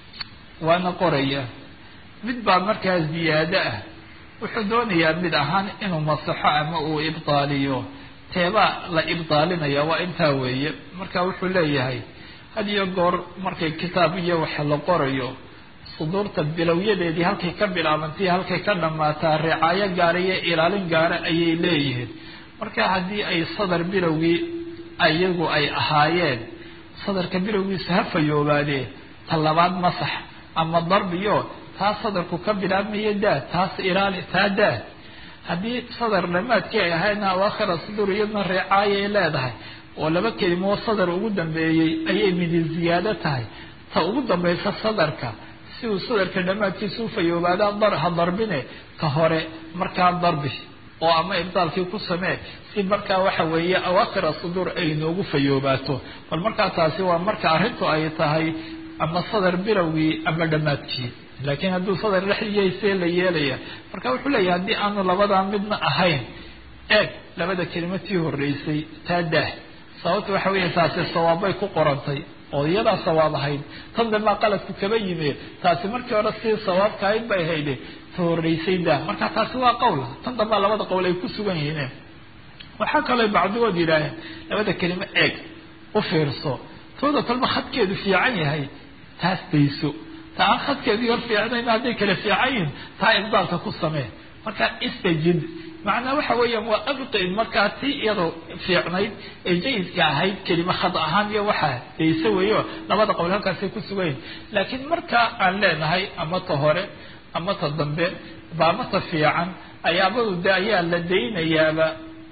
waana qoraya mid baa markaa ziyaado ah wuxuu doonayaa mid ahaan inuu masaxo ama uu ibdaaliyo teebaa la ibdaalinaya waa intaa weeye marka wuxuu leeyahay had iyo goor markay kitaab iyo wax la qorayo suduurta bilowyadeedii halkay ka bilaabantay halkay ka dhammaataa ricaayo gaara iyo ilaalin gaara ayay leeyihiin marka haddii ay sadar bilowgii iyagu ay ahaayeen sadarka bilowgiisa ha fayoobaadee ta labaad masax ama darbiyo taa sadarku ka bilaabmaya daa taas ilaali taa daa haddii sadar dhamaadkii ay ahaydna awaakhira suduur iyadna ricaaya ay leedahay oo laba kelimo sadar ugu dambeeyey ayay midi ziyaado tahay ta ugu dambaysa sadarka si uu sadarka dhammaadkiisa u fayoobaada dar ha darbine ka hore markaa darbi oo ama ibdaalkii ku samee si markaa waxa weeye awaakhira suduur ay noogu fayoobaato bal markaa taasi waa marka arrintu ay tahay ama sadar bilowgii ama dhammaadkii laakiin hadduu sadar dhexdiyay see la yeelaya marka wuxuu leeyahay haddii aanu labadaa midna ahayn eeg labada kelimo tii horreysay taa daah sababta waxa weya taasi sawaabbay ku qorantay oo iyadaa sawaab ahayd tan dambaa qaladku kaba yimi taasi markii hore si sawaabka ahayd bay hayde ta horreysay daa marka taasi waa qowla tan dambaa labada qowl ay ku sugan yihiin waxaa kaloo bacdigood yidhaaheen labada kelimo eeg u fiirso tooda kolba khadkeedu fiican yahay taas dayso ta aan khadkeedu yar fiicnayn hadday kala fiican yihin taa ibdaalka ku samee marka istajid macnaa waxa weeyaan waa abqi markaa tii iyadoo fiicnayd ee jayidka ahayd kelima khad ahaan iyo waxaa dayso weeyo labada qowl halkaasay ku sugayin laakiin markaa aan leenahay ama ta hore ama ta dambe baama ta fiican ayaabadu de ayaa la daynayaaba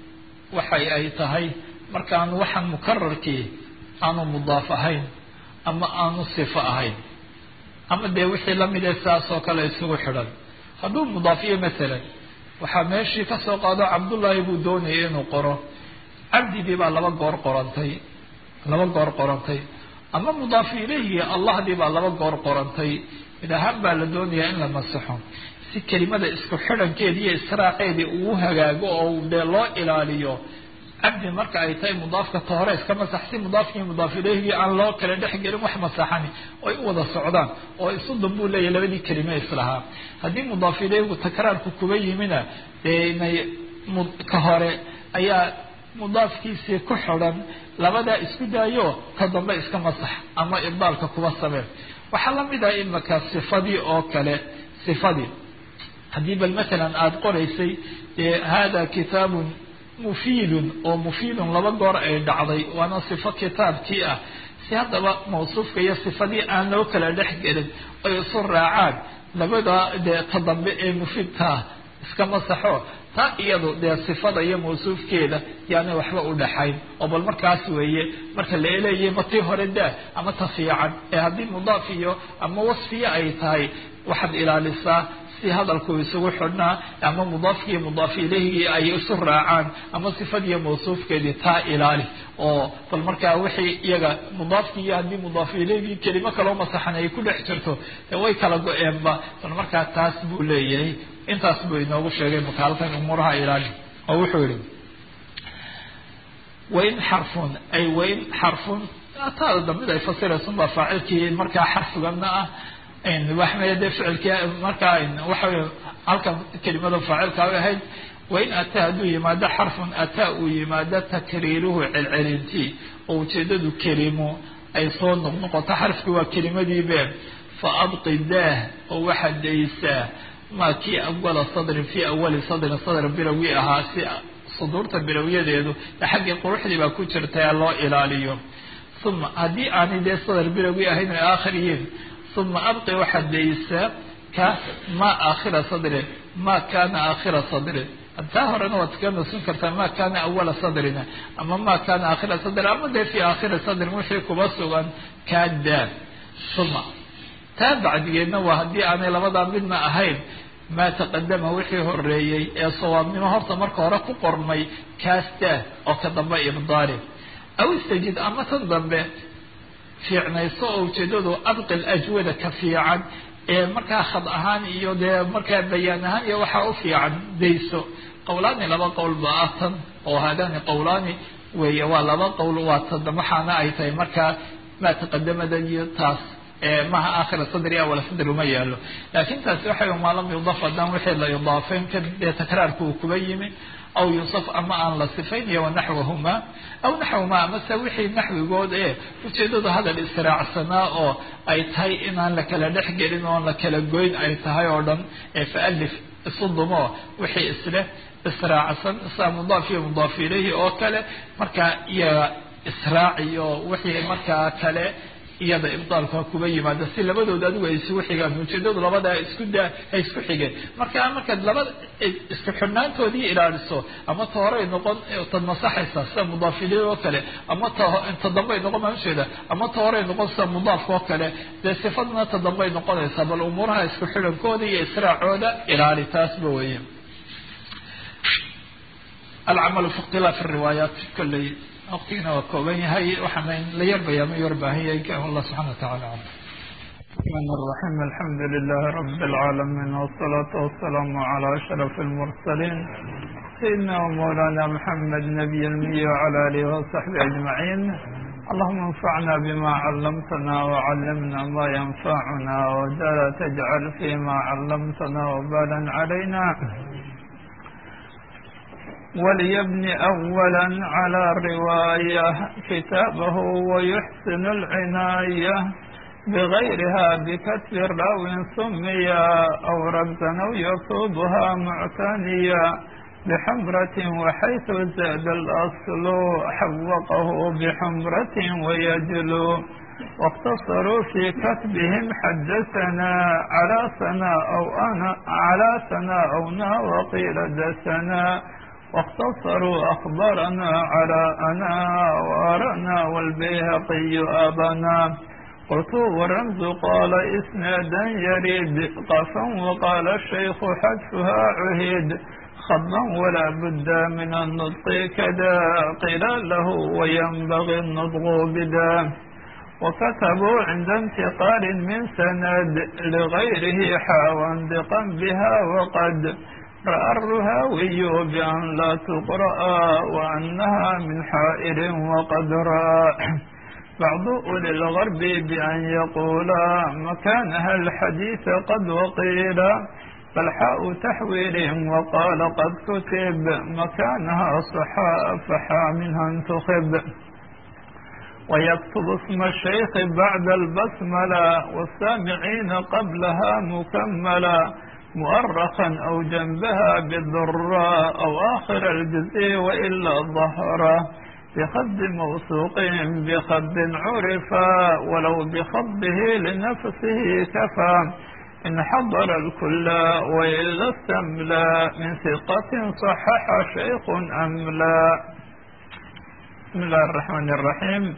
waxay ay tahay markaan waxaan mukararkii aanu mudaaf ahayn ama aanu sifo ahayn ama dee wixii lamide saas oo kale isugu xidhan hadduu mudaafiyo masalan waxaa meeshii kasoo qaado cabdullaahi buu doonayay inuu qoro cabdigii baa laba goor qorantay laba goor qorantay ama mudaafi ilayhi allahdii baa laba goor qorantay mid ahaan baa la doonayaa in la masaxo si kelimada isku xidhankeedi iyo israaceedii uu hagaago oo dee loo ilaaliyo cabdi marka ay tahay mudaafka ta hore iska masax si mudaafkii mudaaf ilehigii aan loo kala dhex gelin wax masaxani oy u wada socdaan oo isuddan buu leeyahy labadii kelime islahaa haddii mudaaf ilehigu takraarku kuba yimina dee inay ka hore ayaa mudaafkiisii ku xidhan labadaa isku daayo ka dambe iska masax ama ibdaalka kuba sameen waxaa lamid ah imaka sifadii oo kale sifadii haddii bal matalan aada qoraysay hada kitaabun mufiidun oo mufiidun laba goor ay dhacday waana sifo kitaabkii ah si haddaba mawsuufka iyo sifadii aan loo kala dhex gelin ay isu raacaan labada dee ta dambe ee mufiidkaa iska masaxo taa iyadu dee sifada iyo mawsuufkeeda yaanay waxba u dhaxayn oo bal markaas weeye marka la eleeyay ma tii hore daa ama ta fiican ee haddii mudaaf iyo ama wasfiya ay tahay waxaad ilaalisaa si hadalku isugu xidhnaa ama mudaafkiiyo mudaaf ilehigii ay isu raacaan ama sifadiiyo mawsuufkeedii taa ilaali oo bal markaa wixii iyaga mudaafkii iyo haddii mudaaf ilehigii kelimo kaloo masaxan ay ku dhex jirto dee way kala go-eenba bal markaa taas buu leeyahay intaas buu inoogu sheegay makaalkan umuuraha ilaali oo wuxuu yihi wain xarfun ay wain xarfun taada dambid ay fasiraysun baa faacilkii markaa xarfigana ah waxmaya dee ficilkii markaa waxawey halkan kelimada faacilka ay ahayd wain ataa hadduu yimaado xarfun ataa uu yimaado takriiruhu celcelintii oo ujeedadu kelimo ay soo noqnoqoto xarfkii waa kelimadiibe fa abqi daah oo waxaad daysaa maa kii awala sadrin fii awali sadrin sadr bilowgii ahaa si suduurta bilowyadeedu xaggii quruxdii baa ku jirta ee loo ilaaliyo uma haddii aanay dee sadr bilowgii ahayn ay aakhir yihiin uma abqi waxaad daysaa ka ma aakhira sadrin ma kana aakhira sadrin taa horena waad kaga nasin kartaa ma kana awala sadrina ama ma kana aakhira sadrin ama dee fi aakhiri sadrin wixii kuba sugan kadaa uma taa bacdigeedna waa haddii aanay labadaa midna ahayn maa taqadama wixii horeeyey ee sawaabnimo horta marka hore ku qormay kaastaa oo ka dambe ibdaali aw istajid ama tan dambe fiicnayso oo ujeedadu abqil ajwada ka fiican ee markaa khad ahaan iyo dee markaa bayaan ahaan iyo waxaa u fiican dayso qowlaani laba qowl ba ah tan oo haadani qowlaani weeye waa laba qowl waa tan waxaana ay tahay markaa maa taqadamada iyo taas maha aakhira sadri awala sadri uma yaalo laakin taasi waxay maa lam yudaf haddaan wixii la idaafeyn ka dee takraarku uu kuba yimi aw yusaf ama aan la sifayn iyo wanaxwahuma aw naxwahuma amase wixii naxwigood ee ujeedadu hadal israacsanaa oo ay tahay inaan la kala dhex gelin oon la kala goyn ay tahay oo dhan ee faalif isu dumo wixii isleh israacsan saa mudaaf iyo mudaaf ilayhi oo kale markaa iyaga israaciyo wixii markaa kale iyada ibdaalka kuba yimaada si labadooda adigu ay isugu xigaan ujeedadu labadaa isku daa ay isku xigeen marka markaad labada isku xidhnaantoodii ilaaliso ama ta horey noqon tad masaxaysa sida mudaafiliin oo kale ama ta dambay noqon mausheeda ama ta horey noqon sida mudaafka oo kale dee sifadna ta dambay noqonaysaa bal umuuraha isku xidhankooda iyo israacooda ilaali taasba weeye alcamalu fi ikhtilaaf riwaayaat kolley waqtigina waa kooban yahay waxaana la yarbaya ma yarbaahan yahay allah subxana watacaala alam الرحمن الرحيم الحمد لله رب العالمين والصلاة والسلام على أشرف المرسلين سيدنا ومولانا محمد نبي المي وعلى آله وصحبه أجمعين اللهم انفعنا بما علمتنا وعلمنا ما ينفعنا ولا تجعل فيما علمتنا وبالا علينا وليبني أولا على رواية كتابه ويحسن العناية بغيرها بكتب راو سميا أو رمزا أو يصوبها معتنيا بحمرة وحيث زاد الأصل حوقه بحمرة ويجلو واقتصروا في كتبهم حدثنا على سنا أو أنا على سنا أو نا وقيل دسنا واختصروا أخبرنا على أنا وأرنا والبيهقي أبنا قلت والرمز قال إسنادا يريد قفا وقال الشيخ حذفها عهيد خضا ولا بد من النطق كذا قيل له وينبغي النطق بدا وكتبوا عند انتقال من سند لغيره حاوا بقا بها وقد رأى الرهاوي بأن لا تقرأ وأنها من حائر وقد رأى بعض أولي الغرب بأن يقولا مكانها الحديث قد وقيل فالحاء تحوير وقال قد كتب مكانها صحاء فحا منها انتخب ويكتب اسم الشيخ بعد البسملة والسامعين قبلها مكملا مؤرخا أو جنبها بالضراء أو آخر الجزء وإلا ظهرا بخد موثوق بخد عرفا ولو بخضه لنفسه كفى إن حضر الكل وإلا استملا من ثقة صحح شيخ أم لا بسم الله الرحمن الرحيم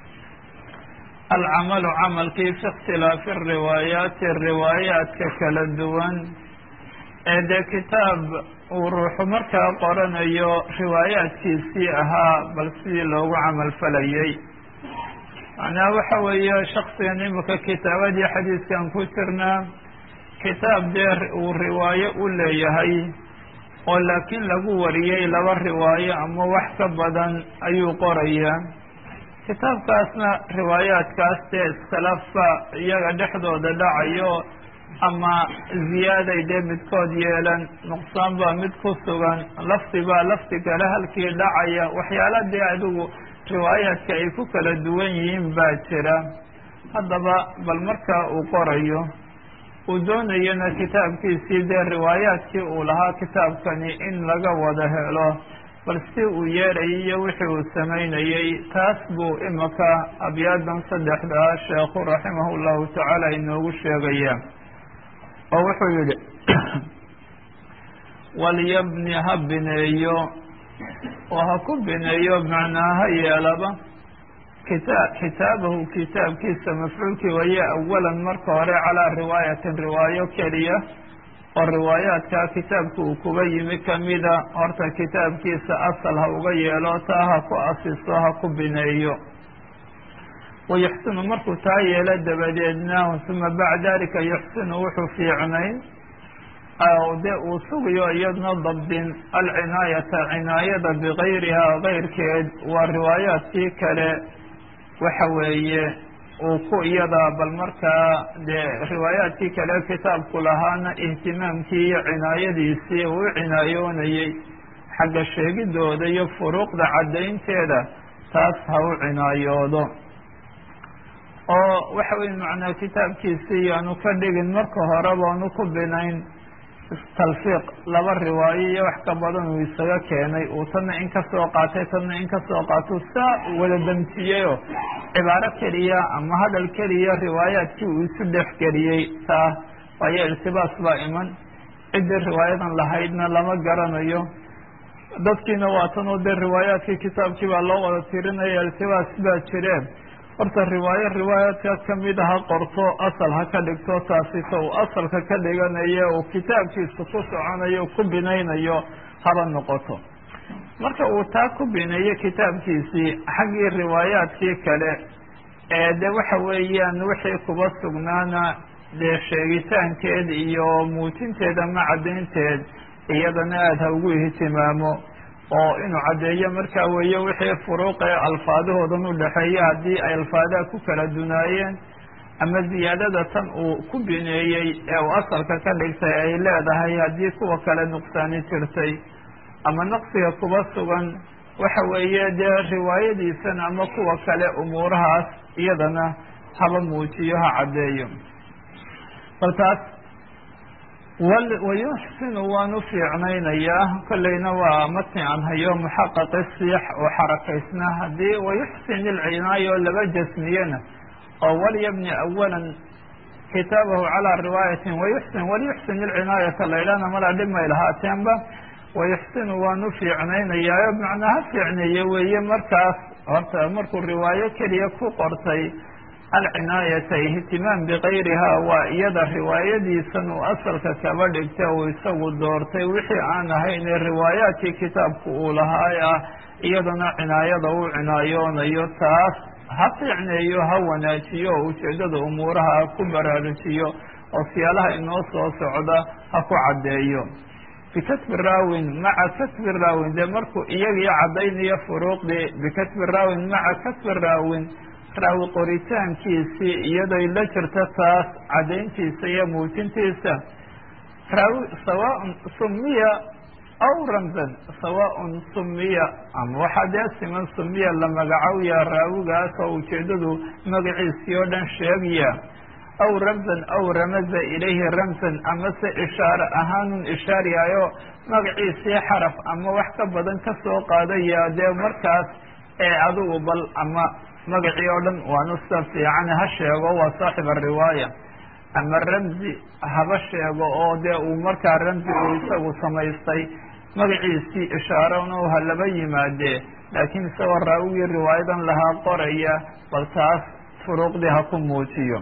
العمل camalkii fi اkhtilaafi الriwaayaati riwaayaadka kala duwan ee dee kitaab uu ruuxu markaa qoranayo riwaayaadkiisii ahaa bal sidii loogu camal falayay macnaha waxa weeye shaksigan imika kitaabadii xadiiskan ku jirnaa kitaab dee uu riwaayo u leeyahay oo laakiin lagu wariyey laba riwaayo ama wax ka badan ayuu qorayaa kitaabkaasna riwaayaadkaas dee iskhilaafba iyaga dhexdooda dhacayo ama ziyaaday dee midkood yeelan nuqsaan baa mid ku sugan lafdi baa lafdi kale halkii dhacaya waxyaala dee adigu riwaayaadka ay ku kala duwan yihiin baa jira haddaba bal markaa uu qorayo uu doonayana kitaabkiisii dee riwaayaadkii uu lahaa kitaabkani in laga wada helo bal si uu yeerayay iyo wixii uu samaynayey taas buu imika abyaadan saddexdaa sheekhu raximah llahu tacaala inoogu sheegaya oo wuxuu yidhi walyabni ha bineeyo oo ha ku bineeyo macnaa ha yeelaba kita kitaabahu kitaabkiisa mafcuulkii waye awalan marka hore calaa riwaayatin riwaayo keliya oo riwaayaadkaa kitaabka uu kuga yimi kamida horta kitaabkiisa asal ha uga yeelo taa ha ku asiso ha ku bineeyo wayuxsinu markuu taa yeelo dabadeedna uma bacda dalika yuxsinu wuxuu fiicnayn dee uu sugayo iyadna dabdin alcinaayata cinaayada bigayrihaa gayrkeed waa riwaayaadkii kale waxa weeye uu ku iyadaa bal markaa dee riwaayaadkii kale kitaabku lahaana ihtimaamkii iyo cinaayadiisii uu u cinaayoonayey xagga sheegidooda iyo furuuqda caddaynteeda taas ha u cinaayoodo oo waxa weye macnaa kitaabkiisii yaanu ka dhigin marka horeba anu ku binayn talfiiq laba riwaayo iyo wax ka badan uu isaga keenay uu tanna in ka soo qaatay tanna in ka soo qaato saa wada damsiyeyo cibaaro keliya ama hadal keliya riwaayaadkii uu isu dhex geliyey taa waayo iltibaas baa iman ciddii riwaayadan lahaydna lama garanayo dadkiina waa tan oo dee riwaayaadkii kitaabkii baa loo wada tirinaya iltibaas baa jireen horta riwaayo riwaayaadka kamid ha qorto asal ha ka dhigto taasi ta uu asalka ka dhiganayo uu kitaabkiisa ku soconayo ku binaynayo haba noqoto marka uu taa ku bineeyo kitaabkiisii xaggii riwaayaadkii kale ee de waxa weeyaan wixii kuba sugnaana dee sheegitaankeed iyo muujinteed ama caddaynteed iyadana aada ha ugu ihtimaamo oo inuu caddeeyo markaa weeye wixii furuuqee alfaadahoodan u dhexeeya haddii ay alfaadaha ku kala dunaayeen ama ziyaadada tan uu ku bineeyey ee uu asalka ka dhigtay ay leedahay haddii kuwa kale nuqsaani jirtay ama naqsiga kuba sugan waxa weeye dee riwaayadiisan ama kuwa kale umuurahaas iyadana haba muujiyo ha caddeeyo bal taas wayuxsinu waan u fiicnaynayaa kolleyna waa matni aan hayo muxaqaqi siix oo xarakaysna haddii wayuxsin ilcinaayo laba jasmiyena oo walyabni awalan kitaabahu calaa riwaayatin wayuxsin walyuxsin ilcinaayata laydhana malaa dhib may lahaateenba wayuxsinu waan u fiicnaynayaayo macnaa ha fiicneeye weeye markaas horta markuu riwaayo keliya ku qortay alcinaayata ihtimaam bikayrihaa waa iyada riwaayadiisan uu asalka kaba dhigta uu isagu doortay wixii aan ahayn ee riwaayaadkii kitaabku uu lahaay ah iyadana cinaayada uu cinaayoonayo taas ha fiicneeyo ha wanaajiyo oo ujeeddada umuuraha ku baraarujiyo oo siyaalaha inoo soo socda ha ku caddeeyo bikatbi raawin maca katbi raawin dee markuu iyagii caddaynayo furuuqdii bikatbi raawin maca katbi raawin raawi qoritaankiisii iyadoy la jirto taas caddayntiisa iyo muujintiisa raawi sawaaun sumiya aw ramzan sawaaun sumiya ama waxaa dee siman sumiya la magacowya raawigaas oo ujeeddadu magaciisii oo dhan sheegaya aw ramzan aw ramaza ilayhi ramzan amase ishaare ahaanun ishaariyayo magaciisii xaraf ama wax ka badan ka soo qaadaya dee markaas ee adigu bal ama magacii oo dhan waanu sida fiican ha sheego waa saaxib ariwaaya ama ramzi haba sheego oo dee uu markaa ramzi uu isagu samaystay magaciisii ishaarona ha laba yimaadee laakiin isagoo raawigii riwaayadan lahaa qoraya bal taas furuuqdii ha ku muujiyo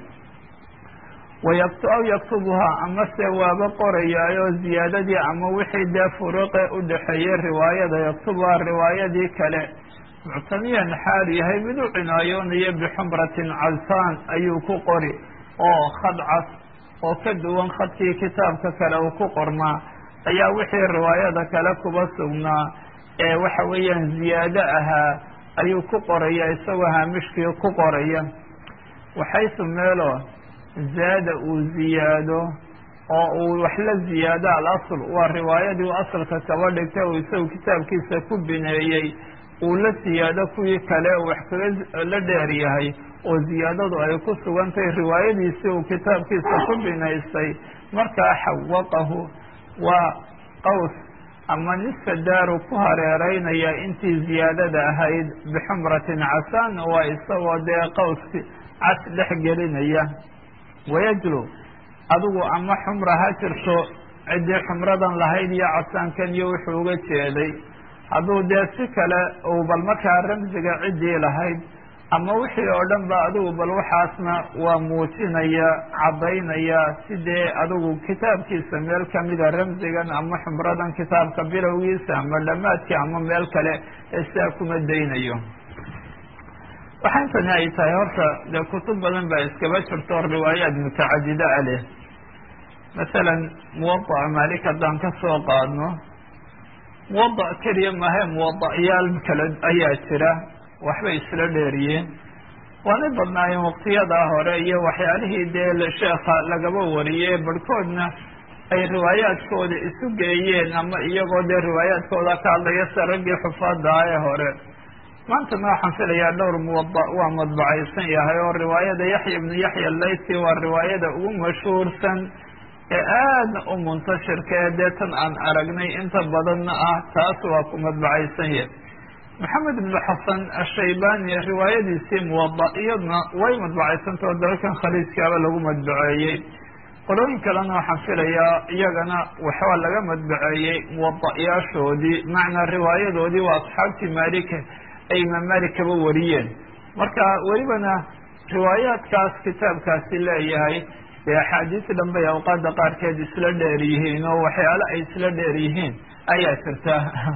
wayakt aw yaktubuhaa amase waaba qorayaayo ziyaadadii ama wixii dee furuuqe u dhexeeyey riwaayada yaktubuhaa riwaayadii kale muctamiyan xaal yahay mid u cinaayoonaya bixumratin casaan ayuu ku qori oo khad cas oo ka duwan khadkii kitaabka kale uu ku qormaa ayaa wixii riwaayada kale kuba sugnaa ee waxa weeyaan ziyaado ahaa ayuu ku qoraya isagoo haamishkii ku qoraya waxaysu meelo zaada uu ziyaado oo uu wax la ziyaado alasl waa riwaayadii u asalka kaba dhigtay uu isagu kitaabkiisa ku bineeyey uu la siyaado kuwii kale wax kaga la dheer yahay oo ziyaadadu ay ku sugantahay riwaayadiisii uu kitaabkiisa ku binaystay markaa xawaqahu waa qaws ama nisfa daaru ku hareereynaya intii ziyaadada ahayd bixumratin casaan waa isagoo dee qawski cas dhex gelinaya wayajlu adigu ama xumra ha jirto ciddii xumradan lahayd iyo casaankan iyo wuxuu uga jeeday hadduu dee si kale uu bal markaa ramsiga ciddii lahayd ama wixii oo dhan ba adigu bal waxaasna waa muujinaya caddaynaya sidee adigu kitaabkiisa meel kamida ramsigan ama xumradan kitaabka bilowgiisa ama dhammaadkii ama meel kale ee sidaa kuma daynayo waxa intani ay tahay horta dee kutub badan baa iskaba jirto riwaayaad mutacadida a leh masalan muwadaca maalik haddaan ka soo qaadno muwadac keliya mahe muwadacyaal kale ayaa jira waxbay isla dheeriyeen waanay badnaayeen waqtiyadaa hore iyo waxyaalihii dee sheekha lagaba wariyey barhkoodna ay riwaayaadkooda isu geeyeen ama iyagoo dee riwaayaadkooda ka hadlaya sida raggii xufaada ee hore maantana waxaan filayaa dhowr muwada waa madbacaysan yahay oo riwaayada yaxya ibnu yaxya layti waa riwaayada ugu mashhuursan ee aadna u muntashirka ee dee tan aan aragnay inta badanna ah taas waa ku madbacaysan yahay maxamed ibnu xasan ashaybani riwaayadiisii muwada iyadna way madbacaysantao dalkan khaliijkaaba lagu madbaceeyey qolooyin kalena waxaan filayaa iyagana waxaa laga madbaceeyey muwada'yaashoodii macnaa riwaayadoodii waa asxaabtii maalika ay imaam malik kaba wariyeen marka welibana riwaayaadkaas kitaabkaasi leeyahay dee axaadiis dhan bay awqaada qaarkeed isla dheer yihiin oo waxyaalo ay isla dheer yihiin ayaa jirta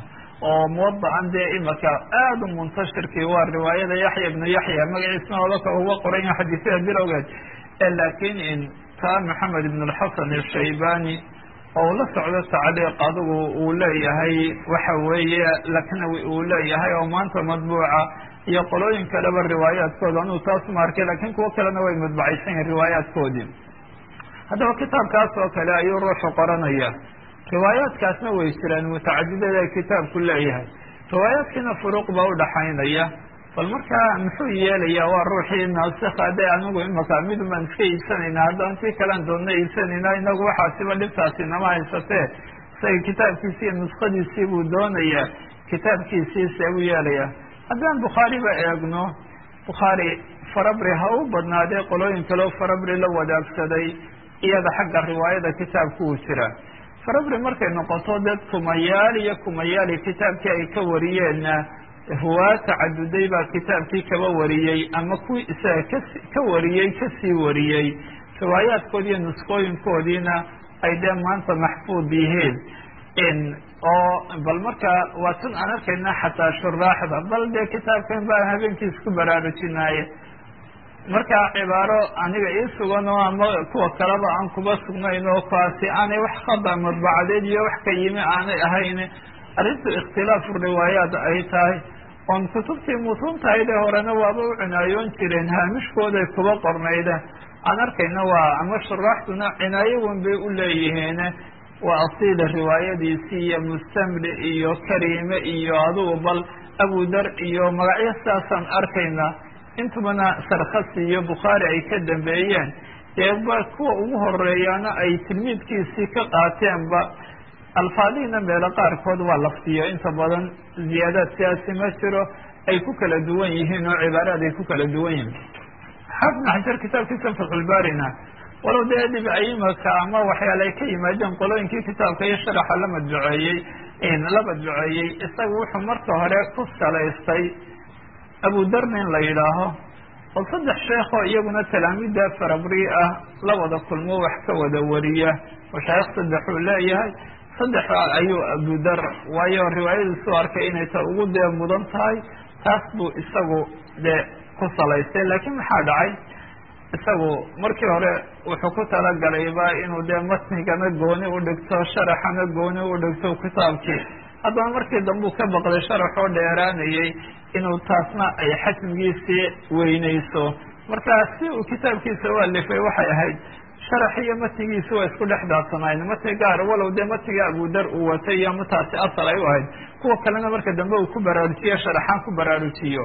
oo muwadaan dee imaka aada u muntashirkii waa riwaayada yaxya ibnu yaxya magaciisna oolaka uga qoran yaha xadiisyada bilowgeed laakiin in taa maxamed ibn alxasan ashaybani oo la socdo tacliiq adigu uu leeyahay waxa weeye laknawi uu leeyahay oo maanta madbuuca iyo qolooyin kaleba riwaayaadkooda anuu taas ma arkay lakin kuwo kalena way madbacaysan yihin riwaayaadkoodii haddaba kitaabkaas oo kale ayuu ruuxu qoranaya riwaayaadkaasna way jiraan mutacadidada kitaabku leeyahay riwaayaadkiina furuuq baa udhaxaynaya bal markaa muxuu yeelayaa waa ruuxii naasika de anagu imaka midun baan iska iibsanayna haddaan si kalan doonna iibsanayna inagu waxaasiba dhibtaasi nama haysatee isaga kitaabkiisi iyo nuskadiisii buu doonayaa kitaabkiisii see buu yeelaya haddaan bukhaariba eegno bukhaari farabri ha u badnaadee qolooyin kaleo farabri la wadaagsaday iyada xagga riwaayada kitaabku uu jira farabri markay noqoto dad kumayaal iyo kumayaali kitaabkii ay ka wariyeenna ruwaa tacaduday baa kitaabkii kaba wariyey ama kuwii isaga kasi ka wariyey kasii wariyey riwaayaadkoodi iyo nuskooyinkoodiina ay dee maanta maxfuud yihiin oo bal markaa waa tan aan arkayna xataa shuraaxda bal dee kitaabkan baan habeenkii isku baraarujinaaye markaa cibaaro aniga ii sugan oo ama kuwa kaleba aan kuba sugnayn oo kaasi aanay wax khada madbacadeed iyo wax ka yimi aanay ahayn arrintu ikhtilaafu riwaayaat ay tahay oon kutubtii mutuuntahaydee horena waaba u cinaayoon jireen haamishkooday kuba qornayda aan arkayna waa ama shuraaxduna cinaayo wan bay u leeyihiin waa asiila riwaayadiisii iyo mustamli iyo kariime iyo adugu bal abudar iyo magacyo sidaasaan arkayna intubana sarkhasi iyo bukhaari ay ka dambeeyeen dee ba kuwa ugu horeeyaana ay tilmiidkiisii ka qaateenba alfaadihiina meelo qaarkood waa laftiyo inta badan ziyaadaad siyaasi ma jiro ay ku kala duwan yihiin oo cibaaraad ay ku kala duwan yihiin xaafid xajar kitaabkiisa fatxulbaarina walow dee dhib aimaka ama waxyaale ay ka yimaadeen qolooyinkii kitaabka iyo sharaxa la madbuceeyey la madbuceeyey isaga wuxuu marka hore ku salaystay abudarna in la yidhaaho oo saddex sheekoo iyaguna talaamida farabri ah la wada kulmo wax ka wada wariya mashaayikh saddexuu leeyahay saddex ayuu abudar waayo riwaayadiisu arkay inay ta ugu dee mudan tahay taas buu isagu dee ku salaystay laakiin maxaa dhacay isagu markii hore wuxuu ku talagalayba inuu dee matnigana gooni u dhigto sharaxana gooni u dhigto kitaabkii haddana markii dambe uu ka baqday sharaxoo dheeraanayay inuu taasna ay xajmigiisii weynayso markaa si uu kitaabkiisa u alifay waxay ahayd sharax iyo matnigiisi waa isku dhex daadsanayn matni gaar walow dee matniga abudar uu watay iyo mataasi asal ay u ahayd kuwa kalena marka dambe uu ku baraarujiyo sharaxaan ku baraarujiyo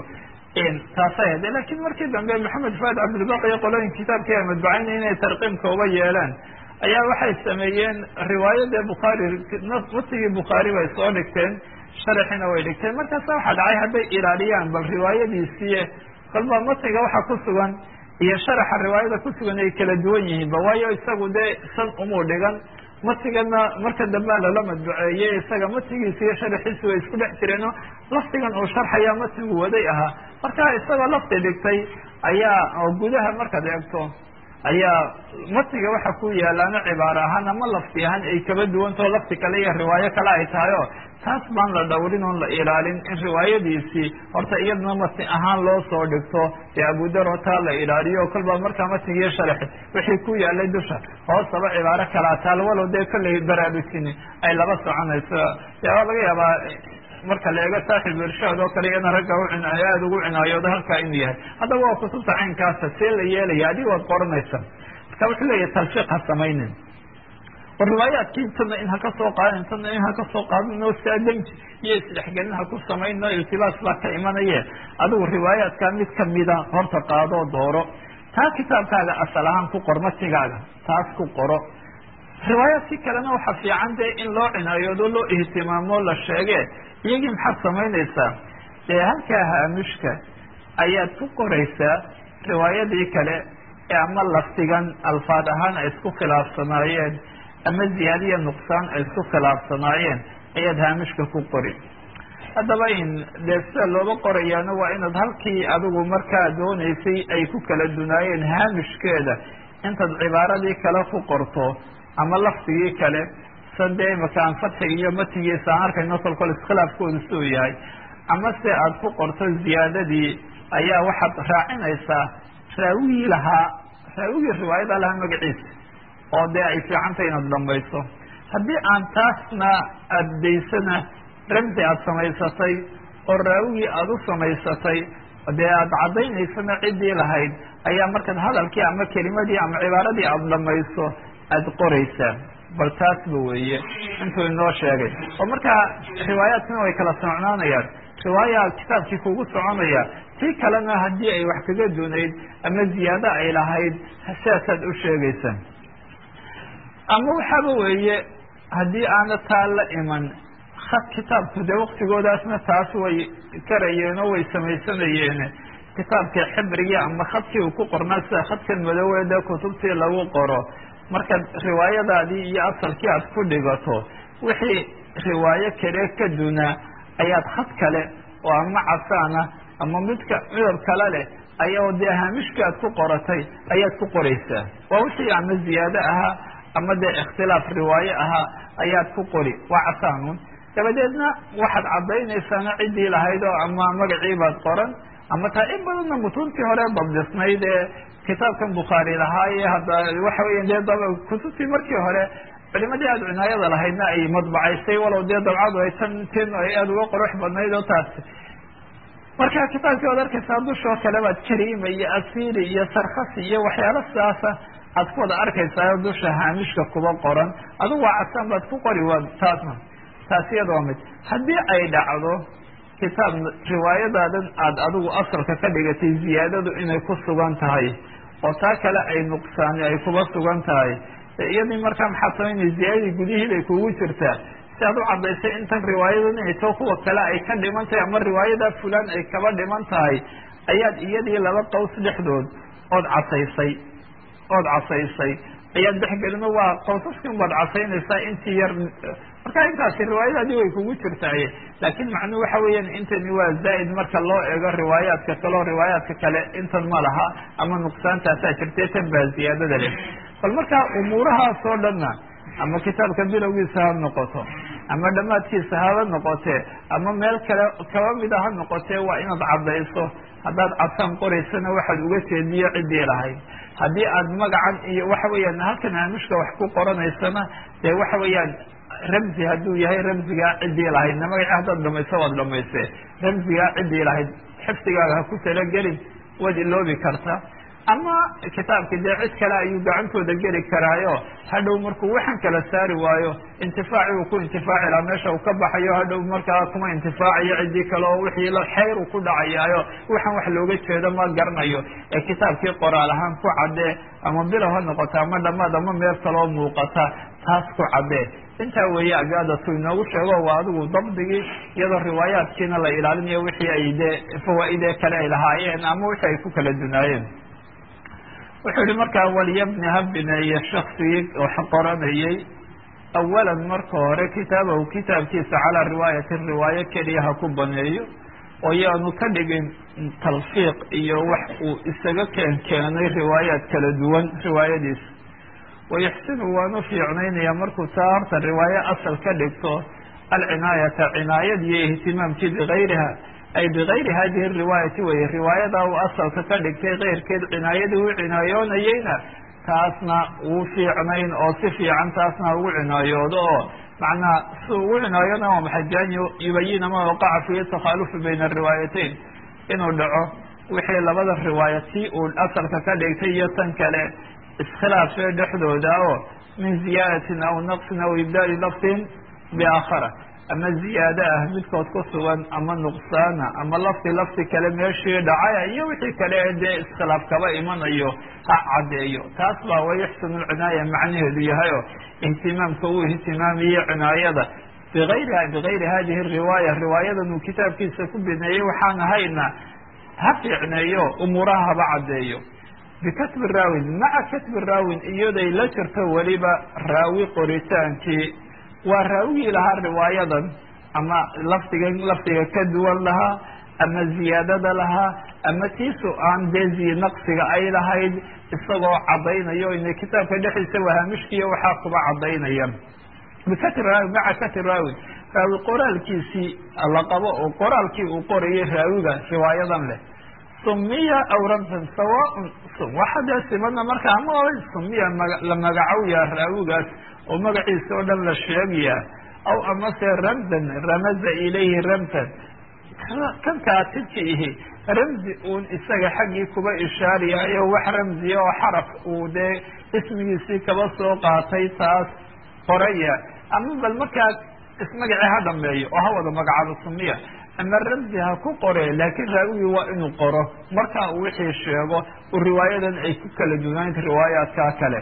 taasay ahayd lakiin markii dambe maxamed faad cabdilbaq iyo qolooyin kitaabkii ay madbacayna inay tarqiimka uba yeeleen ayaa waxay sameeyeen riwaayadee bukhaari matnigii bukhaari bay soo dhigteen sharaxina way dhigteen markaasa waxaa dhacay hadday ilaaliyaan bal riwaayadiisii kolba matniga waxa ku sugan iyo sharaxa riwaayada ku sugan ay kala duwan yihiinba waayo isagu dee san umuu dhigan matigana marka dambea lala madbuceeyey isaga matigiisa iyo sharaxiisi way isku dhex jireenoo lafdigan uu sharxaya matigu waday ahaa marka isagoo lafdi dhigtay ayaa oo gudaha markaad eegto ayaa matiga waxa ku yaalaana cibaaro ahaan ama lafdi ahaan ay kaba duwantao lafdi kale iyo riwaayo kale ay tahay o taas baan la dhowrin oon la ilaalin in riwaayadiisii horta iyadana matni ahaan loo soo dhigto dee abudaro taa la ilaaliyo kolba markaa matnigiiyo sharaxi wixii ku yaalay dusha hoosaba cibaaro kalaa taal walow dee kollay baraarujini ay laba soconayso dee waa laga yaabaa marka la eego saaxib irshaad oo kale iyana ragga u cinaayo aada ugu cinaayooda halkaa inuu yahay haddaba waa kutubta caynkaasa see la yeelaya adig waad qoranaysa marka wuxuu leeyahay talfiiq ha samaynin war riwaayaadkii intana in haka soo qaadin intana in haka soo qaadin oo saadanji iyo isdhexgelin ha ku samayn oo iltibaas baa ka imanaye adigu riwaayaadkaa mid kamida horta qaadoo dooro taa kitaabkaaga asal ahaan ku qor matigaaga taas ku qoro riwaayaadkii kalena waxaa fiican dee in loo cinaayoodo loo ihtimaamo la sheege iyagii maxaad samaynaysaa dee halkaa haamishka ayaad ku qoraysaa riwaayadii kale ee ama lafdigan alfaad ahaan ay isku khilaafsanaayeen ama ziyaadiya nuqsaan ay isku khilaafsanaayeen ayaad haamishka ku qori haddaba in dee sida looga qorayaana waa inaad halkii adigu markaa doonaysay ay ku kala dunaayeen haamishkeeda intaad cibaaradii kale ku qorto ama lafdigii kale sade imaka aan fatxiga iyo matigiisa aan arkayno kolkol iskhilaafkooda suu yahay ama se aada ku qorto ziyaadadii ayaa waxaad raacinaysaa raawigii lahaa raawigii riwaayada lahaa magaciisa oo dee ay fiicantay inaad dhamayso haddii aan taasna addaysana ramsi aada samaysatay oo raawigii aada u samaysatay dee aada caddaynaysana ciddii lahayd ayaa markaad hadalkii ama kelimadii ama cibaaradii aada dhamayso aada qoraysaa bal taasba weeye intuu inoo sheegay oo markaa riwaayaadkana way kala socnaanayaan riwaaya kitaabkii kugu soconaya tii kalena haddii ay wax kaga dunayd ama ziyaado ay lahayd sidaasaad u sheegaysaa ama waxaaba weeye haddii aana taa la iman had kitaabku dee waktigoodaasna taas way karayeen oo way samaysanayeen kitaabkii xibrigii ama khadkii uu ku qornaa sida khadkan madowee dee kutubtii lagu qoro markaad riwaayadaadii iyo asalkii aad ku dhigato wixii riwaayo kale ka dunaa ayaad khad kale oo ama casaana ama midka midab kale leh ayaa dee haamishkii aad ku qoratay ayaad ku qoraysaa waa wixii ama ziyaado ahaa ama dee ikhtilaaf riwaaye ahaa ayaad ku qori waa casaanuun dabadeedna waxaad caddaynaysaana ciddii lahayd oo ama magacii baad qoran ama taa in badanna mutuuntii hore dabdisnayd ee kitaabkan bukhaari lahaa iyo hadda waxa weya dee dab kutubtii markii hore culimadii aada cinaayada lahaydna ay madbacaysay walow dee dabcadu ay tan tin ay aada uga qurux badnayd oo taasi marka kitaabkii waad arkaysaa dushoo kale baad karima iyo asiri iyo sarkasi iyo waxyaalo sidaasa aad ku wada arkaysaa dusha haamishka kuba qoran adigu waa casaan baad ku qori waa taasna taasi iyada waa mid haddii ay dhacdo kitaab riwaayadaadan aada adigu asalka ka dhigatay ziyaadadu inay ku sugan tahay oo taa kale ay nuqsaani ay kuba sugan tahay iyadii markaa maxaad samaynay ziyaadadii gudihii bay kugu jirtaa si aad u caddaysay intan riwaayadan inay too kuwa kale ay ka dhiman tahay ama riwaayadaa fulaan ay kaba dhiman tahay ayaad iyadii laba qaws dhexdood ood casaysay ood casaysay ayaad dhexgelino waa qawsaskin baad casaynaysaa intii yar marka intaasi riwaayadaadii way kugu jirtaaye laakiin macnuhu waxa weeyaan intani waa zaa'id marka loo eego riwaayaadka kale oo riwaayaadka kale intan ma laha ama nuqsaantaasaa jirtay tan baa ziyaadada leh bal markaa umuurahaas oo dhanna ama kitaabka bilowgiisa ha noqoto ama dhammaadkiisa haba noqotee ama meel kale kaba mida ha noqotee waa inaad caddayso haddaad cadsaan qoraysana waxaad uga jeediyo ciddii lahayd haddii aad magacan iyo waxa weeyaan halkan haamishka wax ku qoranaysana dee waxa weeyaan ramzi hadduu yahay ramzigaa ciddii lahaydna magaci haddaad dhamayso waad dhamaysee ramzigaa ciddii lahayd xifdigaaga ha ku talagelin waad iloobi kartaa ama kitaabki dee cid kale ayuu gacantooda geli karaayo hadhow markuu waxan kala saari waayo intifaaci uu ku intifaaci laha meesha uu ka baxayo hadhow markaa kuma intifaacayo ciddii kale oo wixii xayr uu ku dhacayaayo waxaan wax looga jeedo ma garanayo ee kitaabkii qoraal ahaan ku caddee ama bilow ha noqota ama dhamaad ama meel kaloo muuqata taas ku caddee intaa weeye agaadatu inoogu sheego waa adigu dabdigii iyadoo riwaayaadkiina la ilaalinayo wixii ay dee fawaa-idee kale ay lahaayeen ama wixii ay ku kala dunaayeen wuxuu yihi markaa walyabni ha bineeye shaksigii wax qoranayay awalan marka hore kitaabahu kitaabkiisa calaa riwaayati riwaayo keliya ha ku baneeyo oo yaanu ka dhigin talfiiq iyo wax uu isaga keen keenay riwaayaad kala duwan riwaayadiisa wayuxsinu waanu fiicnaynaya markuu taa horta riwaayo asal ka dhigto alcinaayata cinaayad iyo ihtimaamkii bigayriha ay bigayri hadihi riwaayati weye riwaayadaa uu asalka ka dhigtay keyrkeed cinaayadii u cinaayoonayeyna taasna wuu fiicnayn oo si fiican taasna ugu cinaayoodo oo macnaha si ugu cinaayooda waa maxay bian yubayina ma waqaca fihi takhaalufu bayna ariwaayatayn inuu dhaco wixii labada riwaaya tii uu asalka ka dhigtay iyo tan kale iskhilaafee dhexdooda oo min ziyaadatin aw naqsin aw ibdaali lafdin biaakhara ama ziyaado ah midkood ku sugan ama nuqsaana ama lafti lafti kale meeshii dhacaya iyo wixii kale dee iskhilaaf kaba imanayo ha caddeeyo taas baa wayuxsinu lcinaaya macnaheedu yahay oo ihtimaamka uu ihtimaamiye cinaayada biayriha bigayri hadihi riwaaya riwaayadan uu kitaabkiisa ku bineeyey waxaan ahayna ha fiicneeyo umuuraha haba caddeeyo bikatbi raawin maca katbi raawin iyaday la jirto weliba raawi qoritaankii waa raawigii lahaa riwaayadan ama lafdigan lafdiga ka duwan lahaa ama ziyaadada lahaa ama tiisu aan dezi naqsiga ay lahayd isagoo caddaynayo ina kitaabka dhexdiisa wahaamishkiiyo waxaa kuba caddaynaya bikatri raawi maca katri raawin raawi qoraalkiisii la qabo oo qoraalkii uu qorayay raawiga riwaayadan leh sumiya aw ramsan sawaaun waxa dee simana marka ama sumiya la magacowyaa raawigaas oo magaciisa oo dhan la sheegaya aw amase ramzan ramaza ilayhi ramsan kan kaatibka ihi ramzi uun isaga xaggii kuba ishaariyayo wax ramziya oo xaraf uu dee ismigiisii kaba soo qaatay taas qoraya ama bal markaa ismagacii ha dhameeyo oo ha wada magacaabo sumiya ama ramzi ha ku qore laakiin raawigii waa inuu qoro markaa uu wixii sheego u riwaayadan ay ku kala duwanayd riwaayaadkaa kale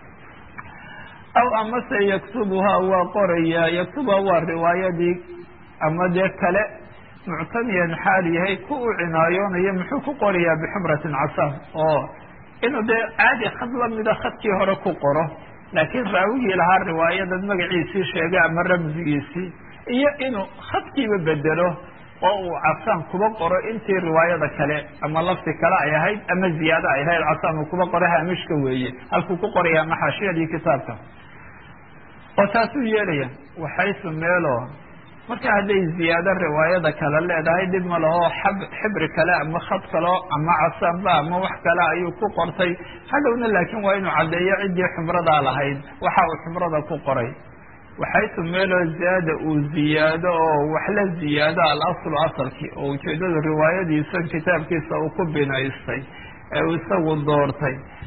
aw amase yaktubuhaa waa qoraya yaktubuha waa riwaayadii ama dee kale muctamiyan xaal yahay ku u cinaayoonayo muxuu ku qorayaa bixumratin casaan oo inuu dee caadi khad lamida khadkii hore ku qoro laakiin raawigii lahaa riwaayadan magaciisii sheegay ama ramsigiisii iyo inuu khadkiiba bedelo oo uu casaan kuba qoro intii riwaayada kale ama lafti kale ay ahayd ama ziyaado ay ahayd casaan uu kuba qoro haamishka weeye halkuu ku qoraya ama xaashiyadii kitaabka oo taasuu yeelaya waxaysu meelo marka hadday ziyaado riwaayada kale leedahay dhib ma laho xab xibri kale ama khad kaleo ama casamba ama wax kale ayuu ku qortay hadhowna laakiin waa inuu caddeeyo ciddii xumradaa lahayd waxa uu xumrada ku qoray waxaytu meeloo zaada uu ziyaado oo wax la ziyaado alaslu asalkii oo ujeeddadu riwaayadiisa kitaabkiisa uu ku binaystay ee uu isagu doortay